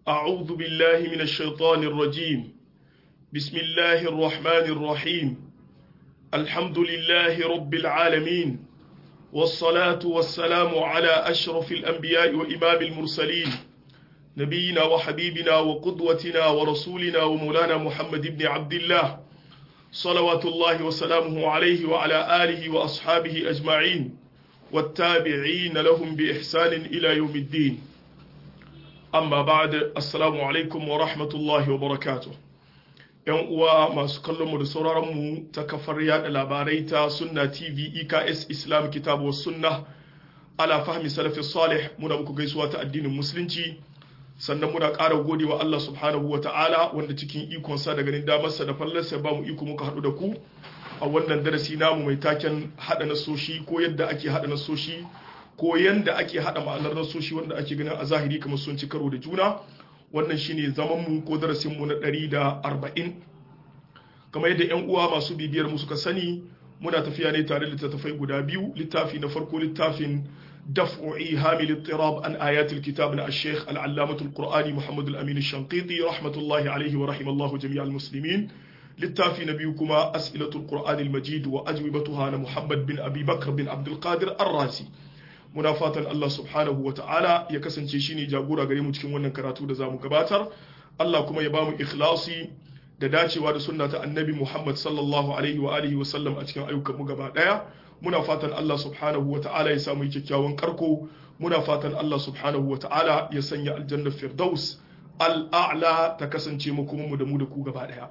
أعوذ بالله من الشيطان الرجيم بسم الله الرحمن الرحيم الحمد لله رب العالمين والصلاة والسلام على أشرف الأنبياء وإمام المرسلين نبينا وحبيبنا وقدوتنا ورسولنا ومولانا محمد بن عبد الله صلوات الله وسلامه عليه وعلى آله وأصحابه أجمعين والتابعين لهم بإحسان إلى يوم الدين amma ba'da assalamu alaikum wa rahmatullahi wa barakatuh yan uwa masu kallon mu da sauraron mu ta kafar yada labarai ta sunna tv eks islam kitabu sunna ala fahmi salafi salih muna muku gaisuwa ta addinin musulunci sannan muna ƙara gode wa Allah subhanahu wa ta'ala wanda cikin ikonsa da ganin damarsa da fallarsa ba mu iko muka haɗu da ku a wannan darasi namu mai taken haɗa nasoshi ko yadda ake haɗa nasoshi ko yanda ake hada ma'anar nasoshi wanda ake ganin a zahiri kamar sun ci karo da juna wannan shine zaman mu ko darasin mu na 140 kamar yadda yan uwa masu bibiyar mu suka sani muna tafiya ne tare da littattafai guda biyu littafi na farko littafin daf'u ihamil ittirab an ayatul kitab na al-sheikh al-allamah al-qur'ani muhammad al-amin al-shanqiti rahmatullahi alayhi wa rahimallahu jami'al muslimin littafi na biyu kuma as'ilatul qur'ani al-majid wa ajwibatuha na muhammad bin abi bakr bin abdul qadir ar-razi muna fatan Allah subhanahu wa ta'ala ya kasance shi ne jagora gare mu cikin wannan karatu da za mu gabatar Allah kuma ya ba mu ikhlasi da dacewa da sunna ta annabi Muhammad sallallahu alaihi wa alihi wa sallam a cikin ayyukan mu gaba daya muna fatan Allah subhanahu wa ta'ala ya samu kyakkyawan karko muna fatan Allah subhanahu wa ta'ala ya sanya aljanna firdaus al'a'la ta kasance mu kuma mu da mu da ku gaba daya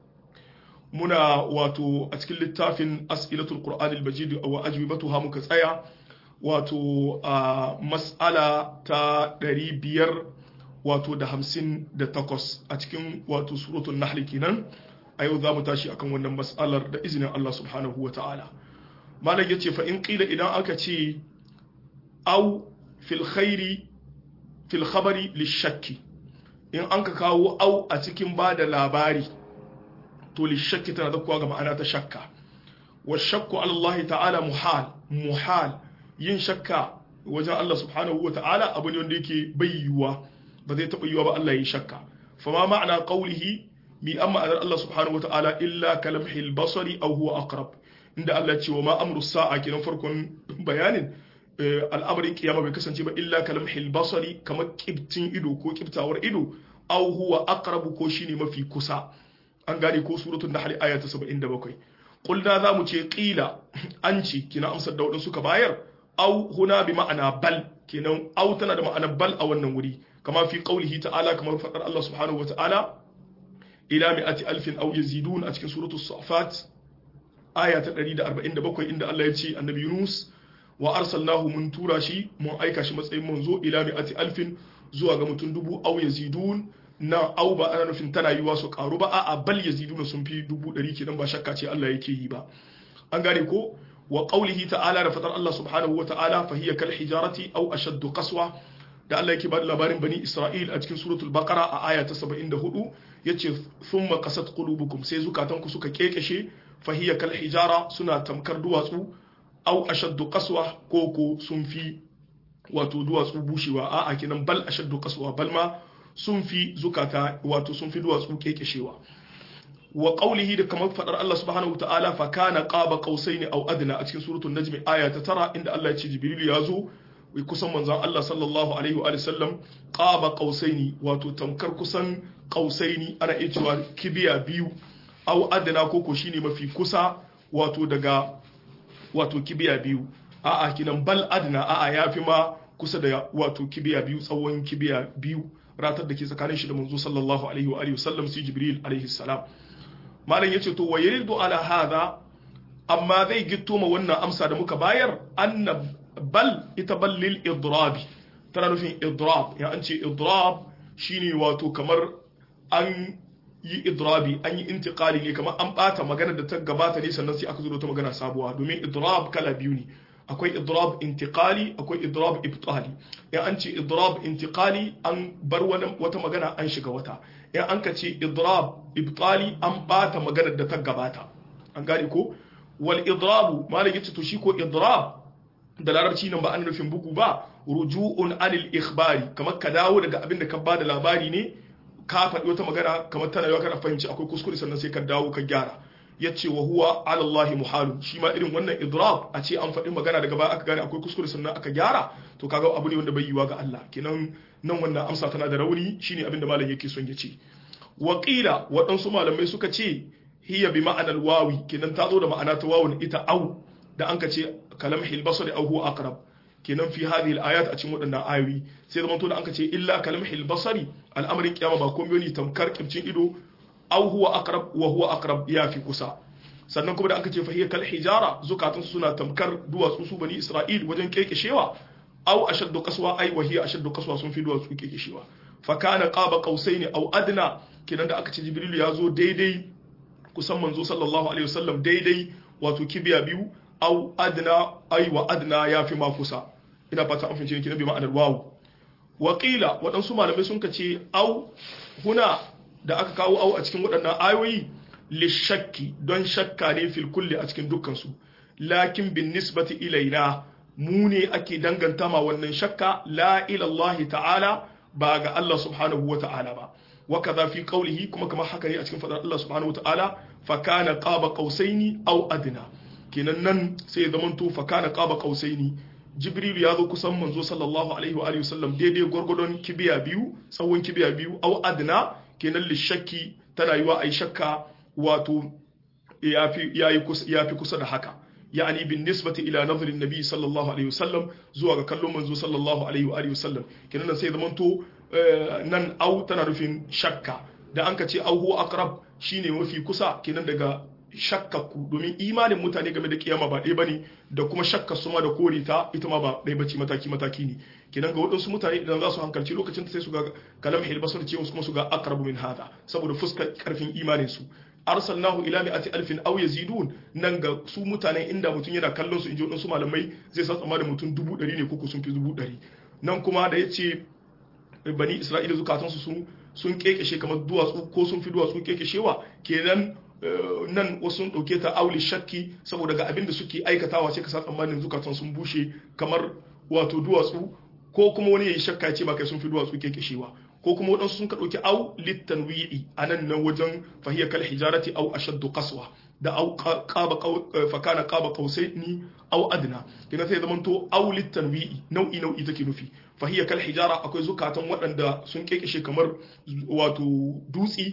muna wato a cikin littafin as'ilatul qur'anil majid wa ajwibatuha muka tsaya wato a mas'ala ta ɗari biyar wato da hamsin da takwas a cikin wato suratun nahli kenan a yau za mu tashi akan wannan mas'alar da izinin Allah subhanahu wa ta'ala malam ya ce fa'in ƙila idan aka ce au fil khairi fil khabari lishakki in an ka kawo au a cikin ba da labari to lishakki tana zakuwa ga ma'ana ta shakka wa shakku Allah ta'ala muhal muhal yin shakka wajen Allah subhanahu wa ta'ala abu ne wanda yake bai yiwuwa ba zai taɓa yiwuwa ba Allah yi shakka fama ma'ana qawlihi mi an ma'anar Allah subhanahu wa ta'ala illa kalamhil basari aw huwa aqrab inda Allah ce wa ma amru sa'a kenan farkon bayanin al'amarin kiyama bai kasance ba illa kalamhil basari kamar kibtin ido ko kibtawar ido aw huwa aqrab ko shine mafi kusa an gane ko suratul nahl aya ta 77 qulna za mu ce qila an ce kina amsar da wadansu suka bayar au huna bi ma'ana bal kenan au tana da ma'ana bal a wannan wuri kama fi qaulihi ta'ala kamar fadar Allah subhanahu wa ta'ala ila mi'ati alfin aw yazidun a cikin suratu safat aya ta 147 inda Allah ya ce annabi Yunus wa arsalnahu mun tura shi mun aika shi matsayin manzo ila mi'ati alfin zuwa ga mutum dubu aw yazidun na au ba ana nufin tana yiwa su karu ba a'a bal yaziduna sun fi dubu ɗari kenan ba shakka ce Allah yake yi ba an gane ko wa qawlihi ta'ala da fatar Allah subhanahu wa ta'ala fa hiya kal hijarati aw ashaddu qaswa da Allah yake bada labarin bani Isra'il a cikin suratul baqara a aya ta 74 yace thumma qasat qulubukum sai zukatanku suka kekeshe fa hiya kal hijara suna tamkar duwatsu aw ashaddu qaswa ko ko sun fi wato duwatsu bushewa a'a kinan bal ashaddu qaswa bal ma sun fi zukata wato sun fi duwatsu kekeshewa wa qawlihi da kamar fadar Allah subhanahu wataala fa kana qaba qausaini aw adna a cikin suratul najm aya ta tara inda Allah ya ce jibril ya zo wai kusan manzon Allah sallallahu alaihi wa sallam qaba qausaini wato tamkar kusan qausaini ana iya cewa kibiya biyu aw adna koko shine mafi kusa wato daga wato kibiya biyu a'a kinan bal adna a'a yafi ma kusa da wato kibiya biyu tsawon kibiya biyu ratar da ke tsakanin shi da manzo sallallahu alaihi wa sallam sai jibril alaihi salam malam yace to wayridu ala hadha amma zai gitto ma wannan amsa da muka bayar anna bal ita bal lil idrab tana nufin idrab ya an ce idrab shine wato kamar an yi idrabi an yi intiqali ne kamar an bata magana da ta gabata ne sannan sai aka zo da ta magana sabuwa domin idrab kala biyu ne akwai idrab intiqali akwai idrab ibtali in an ce idrab intiqali an bar wata magana an shiga wata in an ka ce idrab ibtali an bata maganar da ta gabata an gane ko wal idrabu malam yace to shi ko idrab da larabci nan ba an nufin bugu ba ruju'un anil ikhbari kamar ka dawo daga abin da ka bada labari ne ka faɗi wata magana kamar tana yawa kana fahimci akwai kuskure sannan sai ka dawo ka gyara yace wa huwa ala Allah muhalun shi ma irin wannan idrab a ce an faɗi magana daga baya aka gane akwai kuskure sannan aka gyara to kaga abu ne wanda bai yiwa ga Allah kenan nan wannan amsa tana da rauni shine abin da malam yake son ya ce wa qila waɗansu malamai suka ce hiya bi ma'anar wawi kenan ta zo da ma'ana ta wawun ita au da an ka ce kalam hilbasar au huwa aqrab kenan fi hadhihi al-ayat a cikin waɗannan ayoyi sai zaman to da an ka ce illa kalam hilbasari al'amarin kiyama ba komai ne tamkar kircin ido au huwa aqrab wa huwa aqrab ya fi kusa sannan kuma da aka ce fahiya kal hijara zukatun suna tamkar duwatsu su bani isra'il wajen kekeshewa au ashaddu qaswa ai wa hiya ashaddu qaswa sun fi duwatsu kekeshewa fa kana qaba qausaini au adna kenan da aka ce jibril ya zo daidai kusan manzo sallallahu alaihi wasallam daidai wato kibiya biyu au adna ai wa adna ya fi ma kusa ina fata an fahimci kenan bi ma'anar wawu wa qila waɗansu malamai sun ce au huna da aka kawo au a cikin waɗannan ayoyi lishakki don shakka ne fil kulli a cikin dukkansu lakin bin nisbati ilaina mu ne ake danganta ma wannan shakka la ila Allah ta'ala ba ga Allah subhanahu wa ta'ala ba wa kaza fi qawlihi kuma kamar haka ne a cikin fadar Allah subhanahu wa ta'ala fa kana qaba qausaini aw adna kenan nan sai ya zamanto fa kana qaba qausaini jibril ya zo kusan manzo sallallahu alaihi wa alihi wasallam daidai gwargwadon kibiya biyu tsawon kibiya biyu aw adna kenan lishakki tana yiwa ai shakka wato ya fi kusa da haka yani bin nisbati ila nazarin nabi sallallahu alaihi wasallam zuwa ga kallon manzo sallallahu alaihi wa alihi wasallam kenan nan sai zamanto nan au tana rufin shakka da an ka ce au huwa aqrab shine mafi kusa kenan daga shakkaku domin imanin mutane game da kiyama ba ɗaya bane da kuma shakka su ma da kore ta ita ma ba ɗaya bace mataki mataki ne kenan ga waɗansu mutane idan za su hankalci lokacin sai su ga kalam hilbasar ce kuma su ga aqrabu min hada saboda fuskar karfin imanin su arsalnahu ila mi'ati alfin aw yazidun nan ga su mutane inda mutum yana kallon su inji wadansu malamai zai sa tsammanin mutum dubu ɗari ne koko sun fi dubu ɗari nan kuma da yace bani isra'ila zukatan su sun sun kekeshe kamar duwatsu ko sun fi duwatsu kekeshewa kenan nan wasu sun dauke ta auli shakki saboda ga abin da suke aikatawa sai ka sa tsammanin zukatan sun bushe kamar wato duwatsu ko kuma wani yayi shakka ya ce ba kai sun fi duwatsu kekeshewa ko kuma waɗansu sun ka ɗauki au littanwi'i a nan nan wajen fahiyar kal hijarati au ashaddu qaswa da au qaba fakana qaba qausaini au adna kina sai zaman to au littanwi'i nau'i nau'i take nufi fahiyar kal hijara akwai zukatan waɗanda sun kekeshe kamar wato dutsi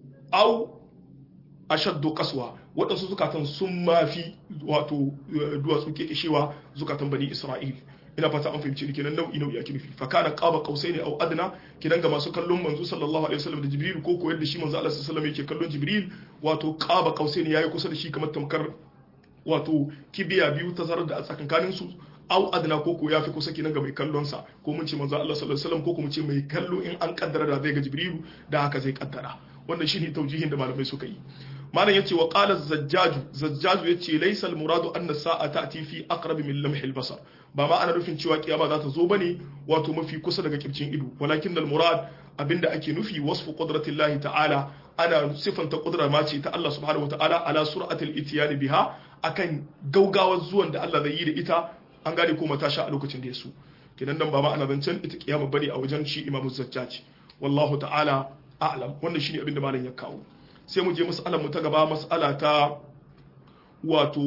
au ashaddu qaswa waɗansu zukatan sun mafi wato duwatsu kekeshewa zukatan bani isra'il ina fata an fahimci ni kenan nau'i nau'i ake nufi fa kana qaba qausaini aw adna kidan ga masu kallon manzo sallallahu alaihi wasallam da jibril ko koyar da shi manzo Allah sallallahu alaihi wasallam yake kallon jibril wato qaba qausaini yayi kusa da shi kamar tamkar wato kibiya biyu ta zarar da a tsakankanin su aw adna ko ko yafi kusa kinan ga mai kallon sa ko mun ce manzo Allah sallallahu alaihi wasallam ko kuma ce mai kallo in an kaddara da zai ga jibril da haka zai kaddara wannan shine taujihin da malamai suka yi malam yace wa qala zajjaju zajjaju yace laysa al muradu anna sa'a ta'ti fi aqrab min lamh al basar ba ma ana nufin cewa kiyama za ta zo bane wato mafi kusa daga kircin ido walakin al murad abinda ake nufi wasfu qudratillahi ta'ala ana sifanta kudura ma ce ta Allah subhanahu wataala ala sur'atil itiyani biha akan gaugawar zuwan da Allah zai yi da ita an gane ko mata sha a lokacin da ya so kenan nan ba ma ana zancen ita kiyama bane a wajen shi imamu zajjaj wallahu ta'ala a'lam wannan shine abin da malam ya kawo sai mu je mas'alar mu ta gaba mas'ala ta wato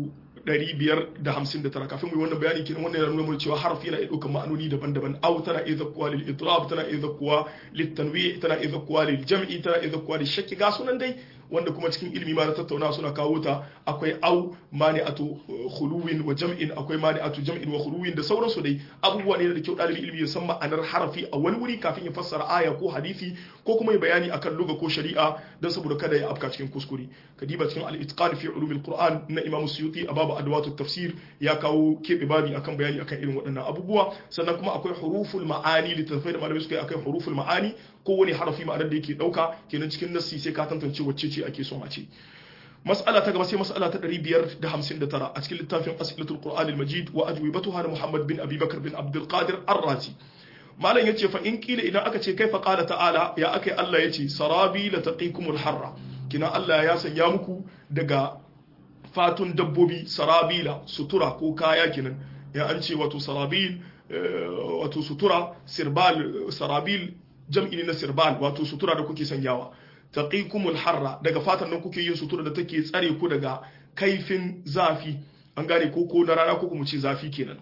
559 kafin mu yi wannan bayani kenan wannan yana nuna mana cewa harfi yana iya ɗaukar ma'anoni daban-daban aw tana iya zakkuwa lil idrab tana iya zakkuwa lit tanwi tana iya zakkuwa lil jam'i tana iya zakkuwa lil shakki ga sunan dai wanda kuma cikin ilimi ma na tattauna suna kawo ta akwai au mani'atu khuluwin wa jam'in akwai mani'atu jam'in wa khuluwin da sauransu dai abubuwa ne da kyau dalibin ilimi ya san ma'anar harafi a wani wuri kafin ya fassara aya ko hadisi ko kuma ya bayani akan lugha ko shari'a dan saboda kada ya afka cikin kuskure kadiba cikin al-itqan fi ulumil qur'an na imam suyuti a babu adwatut tafsir ya kawo kebe babi akan bayani akan irin waɗannan abubuwa sannan kuma akwai huruful ma'ani littafai da malamai suka yi akan huruful ma'ani ko wani harafi ma'anar da yake dauka kenan cikin nassi sai ka tantance wacce ce ake son a ce mas'ala ta gaba sai mas'ala ta 559 a cikin littafin as'ilatul qur'an al-majid wa ajwibatuha na muhammad bin abi bakr bin abdul qadir ar-razi malam yace fa in kila idan aka ce kaifa qala ta'ala ya akai Allah yace sarabi la taqikumul harra kina Allah ya sanya muku daga fatun dabbobi sarabila sutura ko kaya kinan ya an ce wato sarabil wato sutura sirbal sarabil jam'i ne na sirbal wato sutura da kuke sanyawa taqikumul harra daga fatan nan kuke yin sutura da take tsare ku daga kaifin zafi an gane ko ko na rana ko kuma ce zafi kenan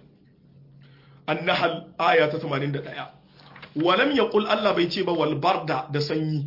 annahal aya ta 81 walam yaqul Allah bai ce ba wal barda da sanyi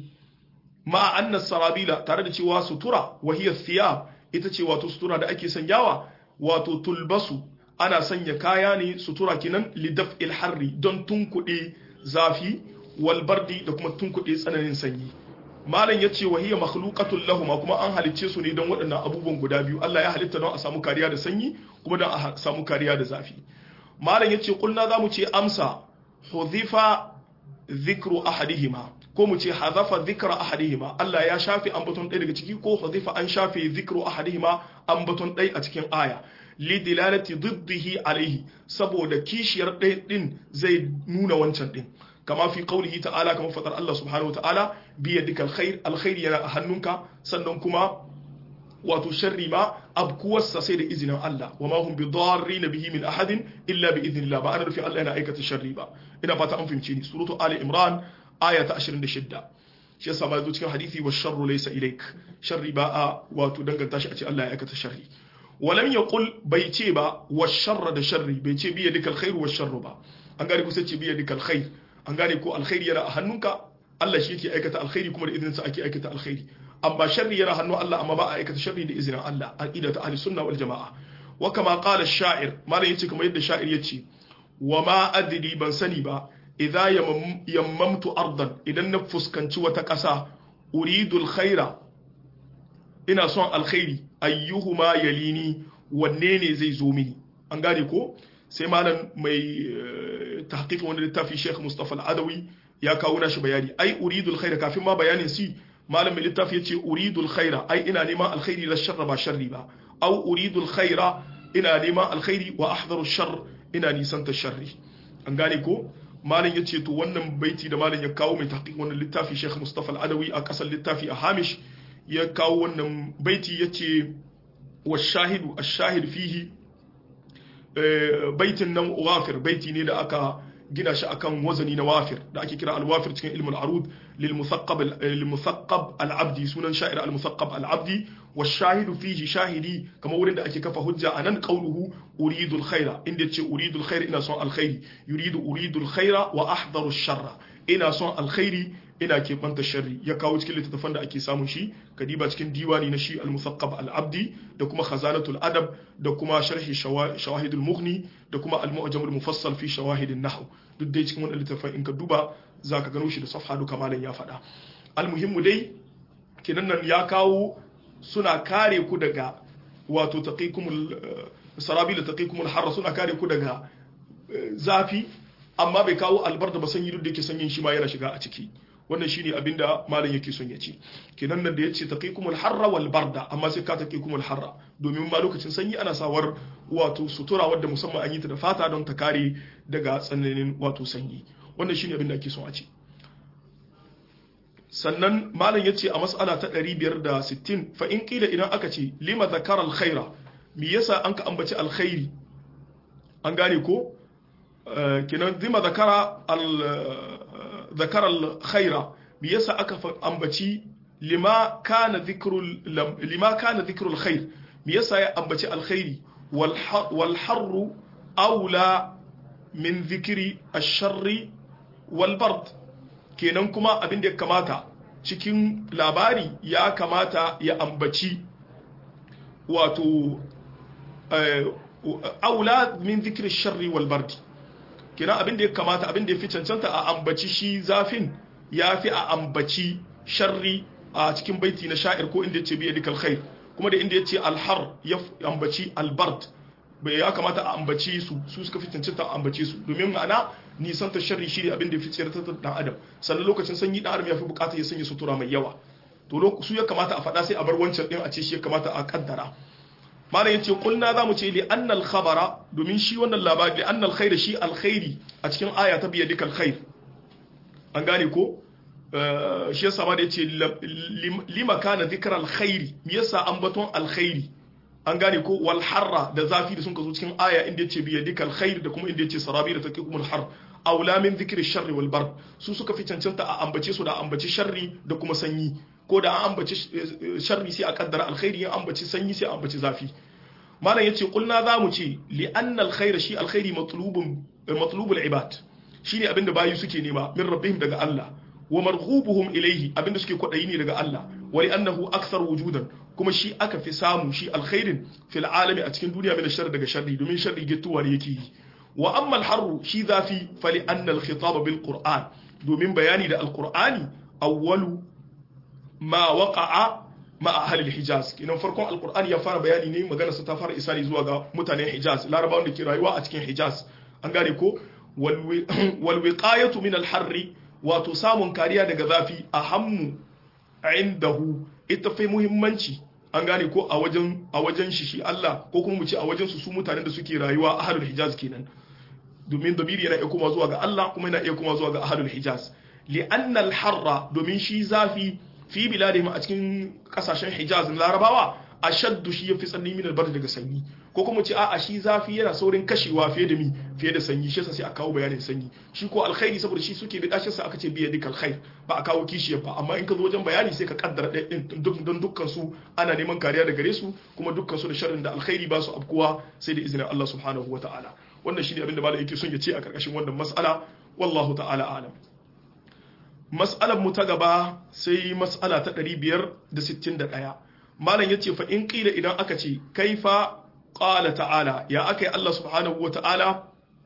ma anna sarabila tare da cewa sutura wa hiya thiyab ita ce wato sutura da ake sanyawa wato tulbasu ana sanya kaya ne sutura kenan lidaf harri don tunkuɗe zafi wal bardi da kuma tunkuɗe tsananin sanyi malam ya ce wahiya makhluqatul lahuma kuma an halicce su ne don waɗannan abubuwan guda biyu Allah ya halitta don a samu kariya da sanyi kuma don a samu kariya da zafi malam ya ce kulna zamu ce amsa hudhifa dhikru ahadihima ko mu ce hazafa dhikra ahadihima Allah ya shafe ambaton ɗaya daga ciki ko hudhifa an shafe dhikru ahadihima ambaton ɗaya a cikin aya lidilalati diddihi alaihi saboda kishiyar ɗaya ɗin zai nuna wancan ɗin kama fi qaulihi ta'ala kama fadar Allah subhanahu wa ta'ala bi yadika alkhair alkhair yana a hannunka sannan kuma wato sharri ma abkuwarsa sai da izinin Allah wa ma hum bidarrin bihi min ahadin illa bi idhnillah ba ana rufi Allah yana aikata sharri ba ina fata an fahimce ni suratu ali imran aya ta 26 shi yasa ma zo cikin hadisi wa sharru laysa ilaik sharri ba a wato danganta shi a ce Allah ya aikata sharri walam yaqul bai ce ba wa sharra da sharri bai ce bi yadika alkhair wa sharru ba an gane ku sai ce bi yadika alkhair an gane ko alkhairi yana a hannunka Allah shi yake aikata alkhairi kuma da izinin sa ake aikata alkhairi amma sharri yana hannun Allah amma ba a aikata sharri da izinin Allah aqida ta ahli sunna wal jamaa wa kama qala ash-sha'ir malam yace kamar yadda sha'ir yace wa ma adri ban sani ba idza yammamtu ardan idan na fuskanci wata ƙasa uridu alkhaira ina son alkhairi ayyuhuma yalini wanne ne zai zo mini an gane ko sai malam mai tahqiqin wanda littafi Sheikh Mustafa Al-Adawi ya kawo nashi bayani ai uridul khaira kafin ma bayanin si malam mai littafi yace uridul khaira ai ina neman alkhairi la sharra ba sharri ba au uridul khaira ina neman alkhairi wa ahdharu shar ina nisanta sharri an gane ko malam yace to wannan baiti da malam ya kawo mai tahqiq wannan littafi Sheikh Mustafa Al-Adawi a kasar littafi a Hamish ya kawo wannan baiti yace wa shahidu ash-shahid fihi baitin nan wafir baiti ne da aka gina shi akan wazani na wafir da ake kira al-wafir cikin ilmul arud lil musaqqab lil musaqqab al-abdi sunan sha'ir al musaqqab al-abdi wa shahidu fihi shahidi kamar wurin da ake kafa hujja anan qawluhu uridu al-khaira inda yace uridu al-khaira ina son al-khairi yuridu uridu al-khaira wa ahdaru ash-sharra ina son al-khairi ina keɓanta sharri ya kawo cikin littattafan da ake samun shi kadiba cikin diwani na shi al-musaqqab al-abdi da kuma khazanatul adab da kuma sharhi shawahidul mughni da kuma al-mu'jam al-mufassal fi shawahidin nahw duk dai cikin wannan littattafan in ka duba zaka gano shi da safha duka malam ya faɗa al-muhimmu dai kinan nan ya kawo suna kare ku daga wato taqikumul sarabil taqikumul harra suna kare ku daga zafi amma bai kawo albarda ba sanyi duk da yake sanyin shi ma yana shiga a ciki wannan shine abinda malam yake son ya ce kenan nan da yace taqikumul harra wal barda amma sai ka taqikumul harra domin ma lokacin sanyi ana sawar wato sutura wadda musamman an yi ta da fata don ta kare daga tsananin wato sanyi wannan shine abinda ake son a ce sannan malam yace a mas'ala ta 560 fa in qila idan aka ce lima zakara al khaira me yasa an ka ambaci alkhairi an gane ko kenan lima zakara al ذكر الخير بيسا أكف أنبتي لما كان ذكر لما كان ذكر الخير بيسا أنبتي الخير والحر, والحر أولى من ذكر الشر والبرد kenan kuma abin da ya kamata cikin labari ya kamata ya ambaci wato aula min zikir sharri wal bardi kenan abin da ya kamata abin da ya fi cancanta a ambaci shi zafin ya fi a ambaci sharri a cikin baiti na sha'ir ko inda ya ce biya dikal khair kuma da inda ya ce alhar ya ambaci albard bai ya kamata a ambaci su su suka fi cancanta a ambace su domin ma'ana nisan ta sharri shi ne abin da ya fi tsayar ta dan adam sannan lokacin sanyi dan adam ya fi bukata ya sanya sutura mai yawa to su ya kamata a faɗa sai a bar wancan din a ce shi ya kamata a kaddara malam yace kulna zamu ce li annal khabara domin shi wannan labari li annal khair shi alkhairi a cikin aya ta biya dikal khair an gane ko shi yasa ma da yace lima kana dhikra alkhairi me yasa ambaton alkhairi an gane ko wal harra da zafi da sun ka zo cikin aya inda yace bi yadikal khair da kuma inda yace sarabi da taqikumul har aula min dhikri sharri wal bar su suka fi cancanta a ambace su da ambaci sharri da kuma sanyi ko da an ambaci sharri sai a kaddara alkhairi ya ambaci sanyi sai a ambaci zafi malam yace kulna zamu ce li anna alkhaira shi alkhairi matlubun matlubul ibad shine abinda bayi suke nema min rabbihim daga Allah wa marghubuhum ilayhi abinda suke kwadayi ne daga Allah wa li annahu akthar wujudan kuma shi aka fi samu shi alkhairin fil alami a cikin duniya min sharri daga sharri domin sharri gittuwa ne yake yi wa amma alharru shi zafi fali anna alkhitab bil qur'an domin bayani da alqur'ani awwalu ma waqa'a ma ahli alhijaz kinan farkon alqur'ani ya fara bayani ne magana sa ta fara isari zuwa ga mutanen hijaz larabawan da ke rayuwa a cikin hijaz an gane ko wal wiqayatu min alharri wato samun kariya daga zafi ahammu indahu ita fi muhimmanci an gane ko a wajen a wajen shi shi Allah ko kuma mu ce a wajen su su mutanen da suke rayuwa a ahlul hijaz kenan domin dabiri yana iya kuma zuwa ga Allah kuma yana iya kuma zuwa ga ahlul hijaz li'anna al-harra domin shi zafi fi biladihim a cikin kasashen hijaz na larabawa ashaddu shi yafi tsanani min al daga sanyi ko kuma ce a'a shi zafi yana saurin kashewa fiye da mi fiye da sanyi shi yasa sai a kawo bayanin sanyi shi ko alkhairi saboda shi suke da dashin sa aka ce biya dikal khair ba a kawo kishiyar ba amma in ka zo wajen bayani sai ka kaddara ɗin don dukkan su ana neman kariya da gare su kuma dukkan su da sharrin da alkhairi ba su afkuwa sai da izinin Allah subhanahu wataala wannan shine abin da malam yake son ya ce a karkashin wannan mas'ala wallahu ta'ala alam mas'alar mu ta gaba sai mas'ala ta 561 malam yace fa in qila idan aka ce kaifa qala ta'ala ya akai Allah subhanahu wata'ala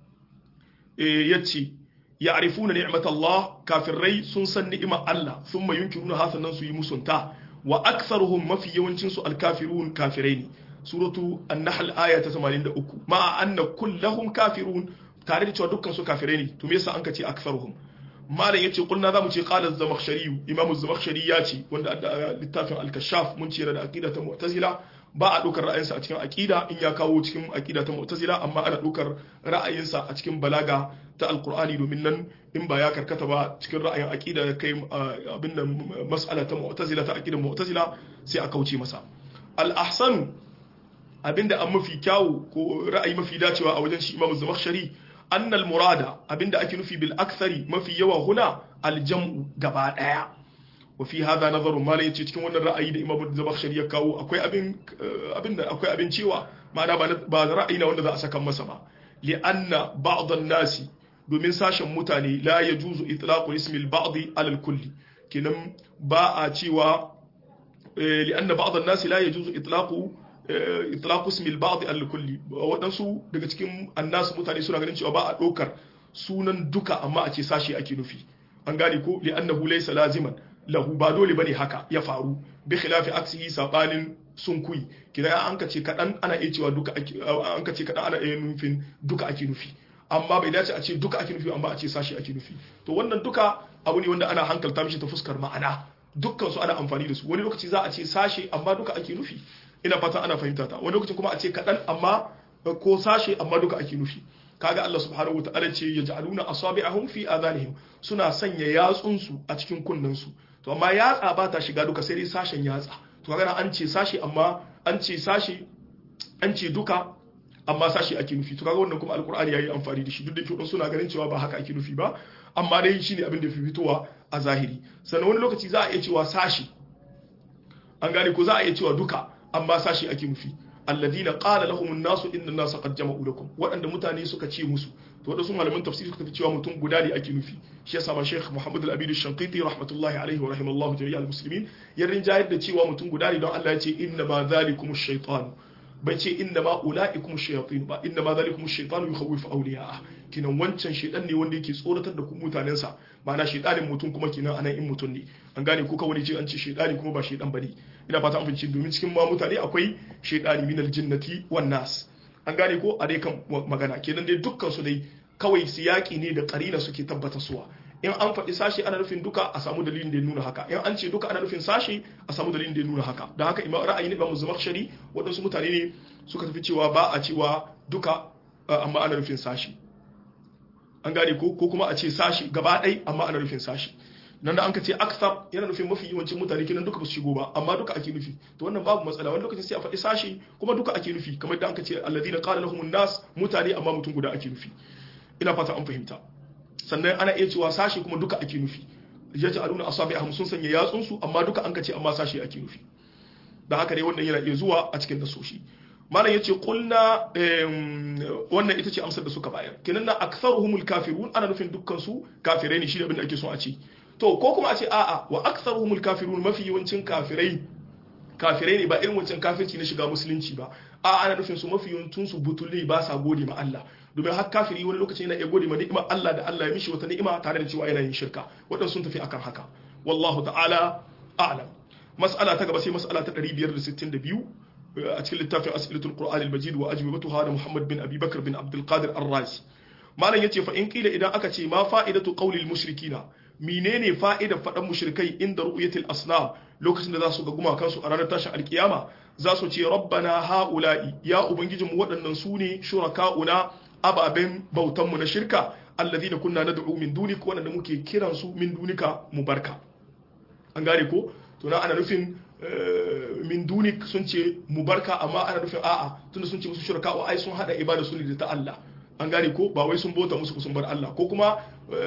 eh yace ya'rifuna ni'mat Allah kafirai sun san ni'imar Allah thumma yunkiruna hasanan su yi musunta wa aktharuhum mafi yawancin su alkafirun kafirai ne suratu an-nahl aya ta 83 ma anna kullahum kafirun tare da cewa dukkan su kafirai ne to me yasa an ka ce aktharuhum malam yace kulna zamu ce qala az-zamakhshari imam az-zamakhshari ya ce wanda littafin al-kashaf mun ce da aqida ta mu'tazila ba a ɗaukar ra'ayinsa a cikin aƙida in ya kawo cikin aƙida ta mu'tazila amma ana ɗaukar ra'ayinsa a cikin balaga ta alƙur'ani domin nan in ba ya karkata ba cikin ra'ayin aƙida ya kai abin nan mas'ala ta mu'tazila ta aƙidan mu'tazila sai a kauce masa al-ahsanu abinda an mafi kyawu ko ra'ayi mafi dacewa a wajen shi imam zamakhshari annal murada abinda ake nufi bil akthari mafi yawa huna al-jam'u gaba daya wafi hada nazarun mala yace cikin wannan ra'ayi da imamu zabakhshari ya kawo akwai abin abin da akwai abin cewa ma'ana ba ra'ayi na wanda za a saka masa ba li anna ba'd an-nasi domin sashen mutane la yajuzu itlaqu ismi al-ba'd ala al-kulli kenan ba a cewa li anna ba'd an-nasi la yajuzu itlaqu itlaqu ismi al-ba'd ala al-kulli wadansu daga cikin annasu mutane suna ganin cewa ba a dokar sunan duka amma a ce sashi ake nufi an gane ko li annahu laysa laziman lahu ba dole bane haka ya faru bi khilafi aksihi sabanin sunkui kidan an ka ce kadan ana iya cewa duka an ka ce kadan ana iya nufin duka ake nufi amma bai dace a ce duka ake nufi amma a ce sashi ake nufi to wannan duka abu ne wanda ana hankalta mishi ta fuskar ma'ana dukkan su ana amfani da su wani lokaci za a ce sashi amma duka ake nufi ina fatan ana fahimta ta wani lokaci kuma a ce kadan amma ko sashi amma duka ake nufi kaga Allah subhanahu wataala ce yaj'aluna asabi'ahum fi adhanihim suna sanya yatsunsu a cikin kunnensu to amma yatsa ba ta shiga duka sai dai sashen yatsa to kaga an ce sashi amma an ce sashi an ce duka amma sashi ake nufi to kaga wannan kuma alqur'ani yayi amfani da shi duk da ke suna ganin cewa ba haka ake nufi ba amma dai shine abin da fi fitowa a zahiri sannan wani lokaci za a iya cewa sashi an gane ko za a iya cewa duka amma sashi ake nufi alladhina qala lahum an-nasu inna an-nasa qad jama'u lakum wadanda mutane suka ce musu to wadansu malaman tafsiri suka tafi cewa mutum guda ne ake nufi shi yasa ma Sheikh Muhammad Al-Abid Al-Shanqiti rahmatullahi alaihi wa rahimallahu jami'al muslimin ya rinjayar da cewa mutum guda ne don Allah ya ce inna ma zalikum ash-shaytan bai ce inna ma ulaikum ash-shayatin ba inna ma zalikum ash-shaytan yukhawwifu awliya'a kinan wancan shedan ne wanda yake tsoratar da ku mutanen sa ma'ana shedanin mutum kuma kinan anan in mutum ne an gane ko kawai ce an ce shedani kuma ba shedan bane ina fata an fahimci domin cikin ma mutane akwai shedani minal jinnati wan nas an gane ko a dai kan magana kenan dai dukkan su dai kawai siyaki ne da karina suke tabbata suwa in an faɗi sashi ana nufin duka a samu dalilin da ya nuna haka in an ce duka ana nufin sashi a samu dalilin da ya nuna haka don haka imam ra'ayi ne ba zamakshari waɗansu mutane ne suka tafi cewa ba a cewa duka amma ana nufin sashi an gane ko ko kuma a ce sashi gaba ɗai amma ana nufin sashi nan da an ka ce akthar yana nufin mafi yawancin mutane kenan duka ba su shigo ba amma duka ake nufi to wannan babu matsala wani lokacin sai a faɗi sashi kuma duka ake nufi kamar da an ka ce alladhina qala lahumun nas mutane amma mutum guda ake nufi ina fata an fahimta sannan ana iya cewa sashi kuma duka ake nufi yaj'aluna asabi'ahum sun sanya yatsun su amma duka an ka ce amma sashi ake nufi da haka dai wannan yana iya zuwa a cikin nasoshi malam yace qulna wannan ita ce amsar da suka bayar kenan na aktharuhumul kafirun ana nufin dukkan su kafirai ne shi da abin da ake so a ce to ko kuma a ce a'a wa aktharuhumul kafirun mafi yawancin kafirai kafirai ne ba irin wancan kafirci na shiga musulunci ba a ana nufin su mafi yawancin su butulai ba sa gode ma Allah domin har kafiri wani lokaci yana iya gode ma ni'imar Allah da Allah ya mishi wata ni'ima tare da cewa yana yin shirka waɗansu sun tafi akan haka wallahu ta'ala a'lam mas'ala ta gaba sai mas'ala ta 562 a cikin littafin as'ilatul qur'an al-majid wa ajwibatuha da Muhammad bin Abi Bakr bin Abdul Qadir Ar-Razi malam yace fa in kila idan aka ce ma fa'idatu qawli al-mushrikina menene fa'idar faɗan mushrikai inda ru'yatil asnam lokacin da za su ga gumakansu a ranar tashin alkiyama za su ce rabbana ha'ula'i ya ubangijinmu waɗannan su ne shuraka'una ababen bautanmu na shirka alladhina kunna nad'u min dunik waɗanda muke kiran su min dunika mubarka an gane ko to na ana nufin min dunik sun ce mubarka amma ana nufin a'a tunda sun ce musu shuraka'u ai sun hada ibada su ne da ta Allah an gane ko ba wai sun bauta musu sun bar Allah ko kuma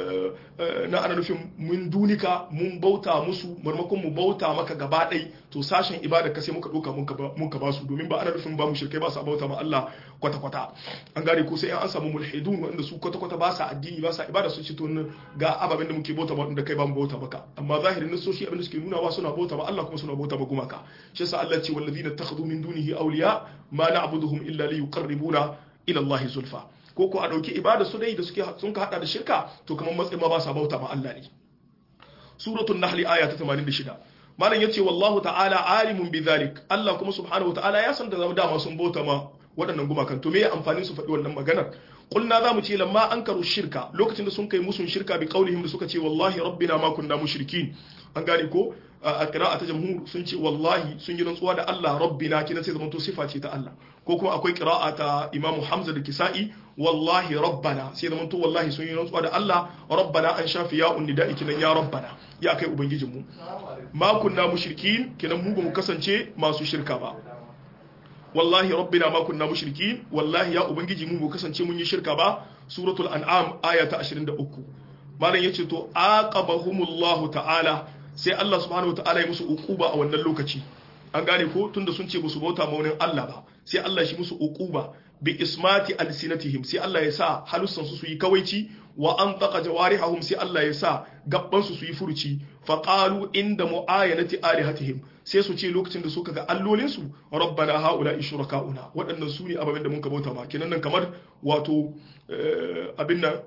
na ana nufin mun dunika mun bauta musu marmakon mu bauta maka gaba ɗai to sashen ibada ka sai muka ɗauka mun ka ba su domin ba ana nufin ba mu shirkai ba sa bauta ma Allah kwata-kwata an gane ko sai an samu mulhidun wanda su kwata-kwata ba sa addini ba sa ibada su ci to ga ababen da muke bauta ma da kai ba mu bauta maka amma zahirin nasoshi abin da suke nuna wa suna bauta ma Allah kuma suna bauta ma gumaka shi yasa Allah ce wallazina takhadhu min dunihi awliya ma na'buduhum illa liyuqarribuna ila Allah zulfa ko ko a ɗauki ibada su dai da suke sun ka hada da shirka to kamar matsayin ma ba sa bauta ma Allah ne suratul nahl aya ta 86 malam yace wallahu ta'ala alimun bidhalik Allah kuma subhanahu ta'ala ya san da zama dama sun bauta ma waɗannan gumakan to me ya amfani su faɗi wannan maganar kulna za mu ce lamma an karu shirka lokacin da sun kai musun shirka bi qaulihim da suka ce wallahi rabbina ma kunna mushrikin an gane ko a qira'a ta jamhur sun ce wallahi sun yi rantsuwa da Allah rabbina kina sai zamanto sifa ce ta Allah ko kuma akwai qira'a ta Imam Hamza da Kisa'i wallahi rabbana sai zamanto wallahi sun yi rantsuwa da Allah rabbana an shafi ya unnida'i kinan ya rabbana ya kai ubangijin mu ma kunna mushrikin kinan mu ba mu kasance masu shirka ba wallahi rabbina ma kunna mushrikin wallahi ya ubangiji mu mu kasance mun yi shirka ba suratul an'am aya ta 23 malam yace to aqabahumullahu ta'ala sai Allah subhanahu wata'ala ya musu uquba a wannan lokaci an gane ko tunda sun ce musu bauta maunin Allah ba sai Allah shi musu uquba bi ismati alsinatihim sai Allah ya sa halussan su su yi kawaici wa an taqa jawarihum sai Allah ya sa gabban su su yi furuci fa qalu inda muayanati alihatihim sai su ce lokacin da suka ga allolin su rabbana haula ishrakauna waɗannan su ne ababen da mun ka bauta ma kenan nan kamar wato abin nan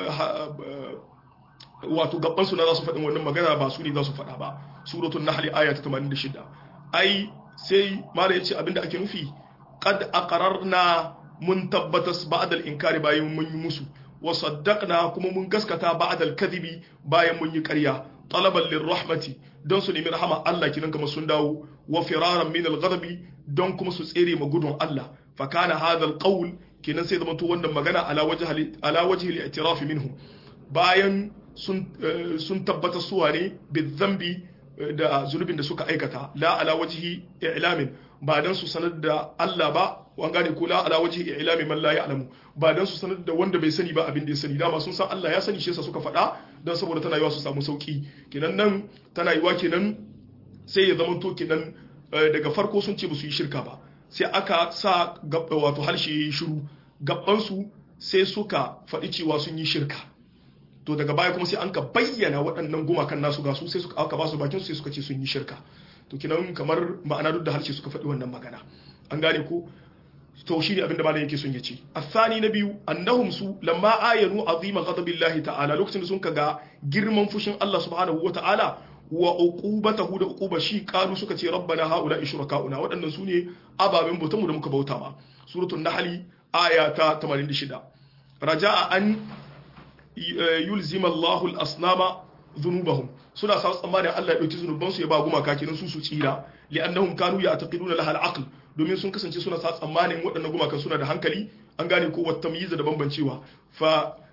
wato gaban su na za su faɗin wannan magana ba su ne za su faɗa ba suratul nahl aya ta 86 ai sai mala yace abinda ake nufi qad aqararna mun tabbatas ba'da al-inkari bayan mun yi musu wa saddaqna kuma mun gaskata ba'da al-kadhibi bayan mun yi ƙarya talaban lirrahmati don su nemi rahama Allah kinan kamar sun dawo wa firaran min al-ghadabi don kuma su tsere ma gudun Allah fa kana hadha al-qawl kinan sai zamanto wannan magana ala wajhi ala wajhi al-i'tiraf minhum bayan sun tabbata suwa ne bizambi da zunubin da suka aikata la ala wajhi i'lamin ba dan su sanar da Allah ba wan gane ko la ala wajhi i'lamin man la ya'lamu ba dan su sanar da wanda bai sani ba abin da ya sani dama sun san Allah ya sani shi yasa suka faɗa dan saboda tana yiwa su samu sauki kenan nan tana yiwa kenan sai ya zamanto kenan daga farko sun ce ba su yi shirka ba sai aka sa wato harshe shiru gaban su sai suka faɗi cewa sun yi shirka to daga baya kuma sai an ka bayyana waɗannan gumakan nasu ga su sai suka aka ba su bakin su sai suka ce sun yi shirka to kinan kamar ma'ana duk da harshe suka faɗi wannan magana an gane ko to shi ne abin da malam yake son ya ce asani na biyu annahum su lamma ayanu azima ghadabillahi ta'ala lokacin da sun ga girman fushin Allah subhanahu wa ta'ala wa uqubatahu da uquba shi qalu suka ce rabbana haula ishrakauna waɗannan su ne ababen bautan mu da muka bauta ma suratul nahl aya ta 86 raja'a an yulzima Allahu al-asnama dhunubahum suna sa tsammanin Allah ya dauki zunuban su ya ba gumaka kenan su su tsira li'annahum kanu ya'taqiduna laha al-aql domin sun kasance suna sa tsammanin waɗannan gumakan suna da hankali an gane ko wata tamyiza da bambancewa fa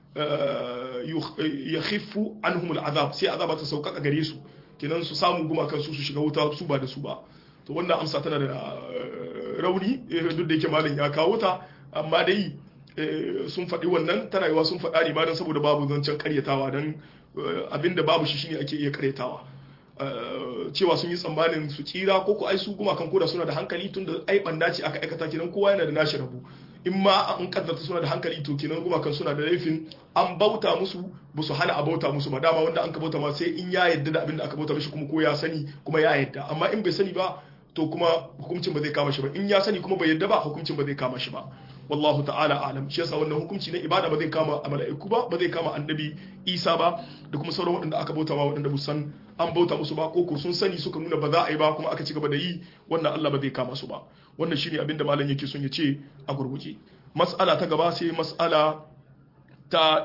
ya khiffu anhum al'azab sai azaba ta sauƙaƙa gare su kenan su samu gumakan su su shiga wuta su ba da su ba to wannan amsa tana da rauni duk da yake malam ya kawo ta amma dai sun faɗi wannan tana yiwa sun faɗa ne ma don saboda babu zancen karyatawa don abinda babu shi shine ake iya karyatawa cewa sun yi tsammanin su tsira ko ko ai su gumakan koda suna da hankali tun da ai banda ce aka aikata kenan kowa yana da nashi rabu in ma an kaddarta suna da hankali to kenan gumakan suna da laifin an bauta musu ba su hana a bauta musu ba dama wanda an ka bauta ma sai in ya yadda da abin da aka bauta mishi kuma ko ya sani kuma ya yadda amma in bai sani ba to kuma hukuncin ba zai kama shi ba in ya sani kuma bai yadda ba hukuncin ba zai kama shi ba wallahu ta'ala alam shi yasa wannan hukunci na ibada ba zai kama mala'iku ba ba zai kama annabi Isa ba da kuma sauran waɗanda aka bauta ma waɗanda san an bauta musu ba ko sun sani suka nuna ba za a yi ba kuma aka ci gaba da yi wannan Allah ba zai kama su ba wannan shine abin da malam yake son ya ce a gurguje mas'ala ta gaba sai mas'ala ta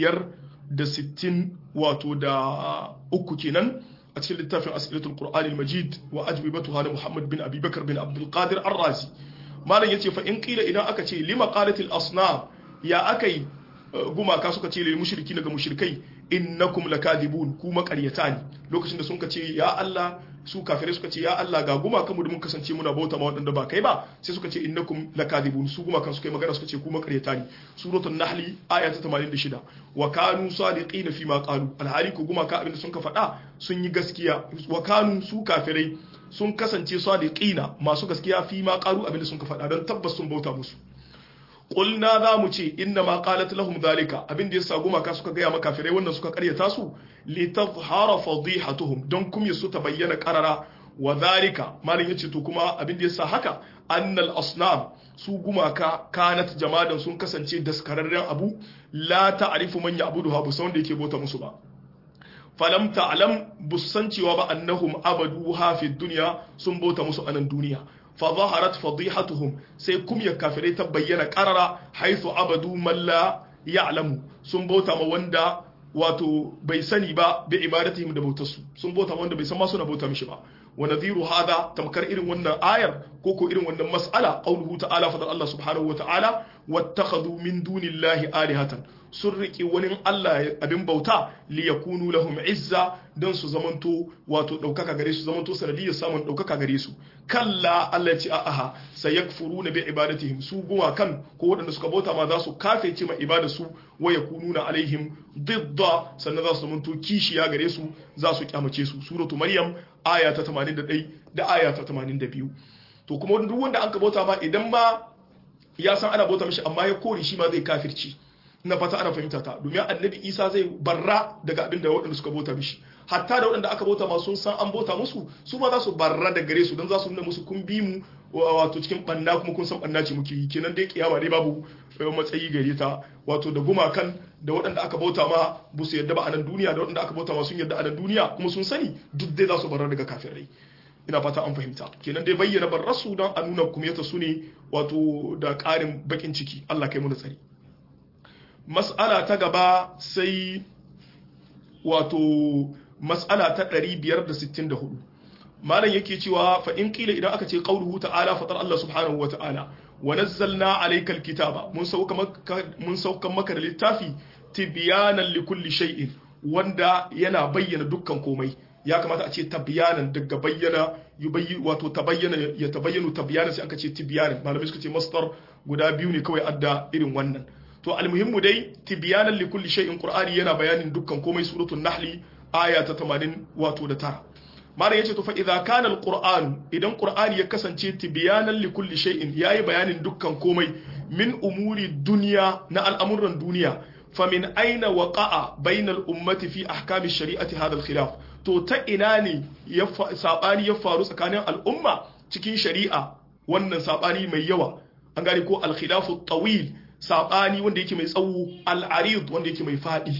560 wato da uku kenan a cikin littafin asilatul qur'anil majid wa ajwibatuha na muhammad bin abi bakar bin abdul qadir ar-razi malam yace fa in qila idan aka ce lima qalatil asnam ya akai gumaka suka ce lil mushriki daga mushrikai innakum lakadibun ku makaryata ne lokacin da sun ka ce ya Allah su kafirai suka ce ya Allah ga gumaka mu da mun kasance muna bauta ma wadanda ba kai ba sai suka ce innakum lakadibun su gumakan suka yi magana suka ce ku makaryata ne suratul nahli aya ta 86 wa kanu sadiqina fi ma qalu alhali ku gumaka abinda sun ka faɗa sun yi gaskiya wa kanu su kafirai sun kasance sadiqina masu gaskiya fi ma qalu abinda sun ka faɗa don tabbas sun bauta musu qulna za mu ce inna ma qalat lahum zalika abinda yasa gumaka suka gaya maka kafirai wannan suka karyata su li tadhhara fadihatuhum don kumya su ta bayyana qarara wa zalika malin yace to kuma abinda yasa haka annal asnam su gumaka kanat jamadan sun kasance daskararren abu la ta'rifu man ya'buduha bu wanda yake bauta musu ba falam ta'lam busan cewa ba annahum abaduha fi dunya sun bauta musu anan duniya fa zaharat fadihatuhum sai kum ya kafirai ta bayyana qarara haythu abadu man la ya'lamu sun bauta ma wanda wato bai sani ba bi ibadatihim da bautarsu sun bauta ma wanda bai san ma suna bauta mishi ba wa nadhiru hada tamkar irin wannan ayar ko ko irin wannan mas'ala qauluhu ta'ala fa Allah subhanahu wa ta'ala wattakhadhu min dunillahi alihatan sun riƙe wani Allah abin bauta li yakunu lahum izza don su zamanto wato ɗaukaka gare su zamanto sanadiyar samun ɗaukaka gare su kalla Allah ya ce a'a sayakfuruna bi ibadatihim su guma kan ko waɗanda suka bauta ma za su kafece ma ibada su wa yakununa alaihim didda sannan za su zamanto kishiya gare su za su kyamace su suratu maryam aya ta 81 da aya ta 82 to kuma duk wanda an ka bauta ma idan ma ya san ana bauta mishi amma ya kore shi ma zai kafirci na fata ana fahimta ta domin annabi isa zai barra daga abin da waɗanda suka bauta mishi hatta da waɗanda aka bauta ma sun san an bauta musu su ma za su barra da gare su don za su nuna musu kun bi mu wato cikin banna kuma kun san banna ce muke yi kenan dai kiyama dai babu matsayi gare ta wato da gumakan da waɗanda aka bauta ma ba su yadda ba a nan duniya da waɗanda aka bauta ma sun yadda a nan duniya kuma sun sani duk dai za su barra daga kafirai ina fata an fahimta kenan dai bayyana barrasu don a nuna kumiyata su ne wato da ƙarin bakin ciki Allah kai mu da tsari mas'ala ta gaba sai wato mas'ala ta 564 malam yake cewa fa in kila idan aka ce qauluhu ta'ala fatar Allah subhanahu wa ta'ala wa nazzalna alayka alkitaba mun sauka maka mun sauka maka da littafi tibyanan likulli shay'in wanda yana bayyana dukkan komai ya kamata a ce tabyanan daga bayyana yubayyi wato tabayyana ya tabayyanu tabyana sai aka ce tibyanan malamai suka ce masdar guda biyu ne kawai adda irin wannan to almuhimmu dai tibyanan li kulli shay'in qur'ani yana bayanin dukkan komai suratul nahli aya ta 80 wato da tara malam yace to fa idza kana alquran idan qur'ani ya kasance tibyanan li kulli shay'in yayi bayanin dukkan komai min umuri dunya na al'amuran duniya famin aina waqa'a bainal ummati fi ahkami shari'ati hadha alkhilaf to ta ina ne ya sabani ya faru tsakanin al'umma cikin shari'a wannan sabani mai yawa an gane ko alkhilafu tawil sabani wanda yake mai tsawo al'arid wanda yake mai fadi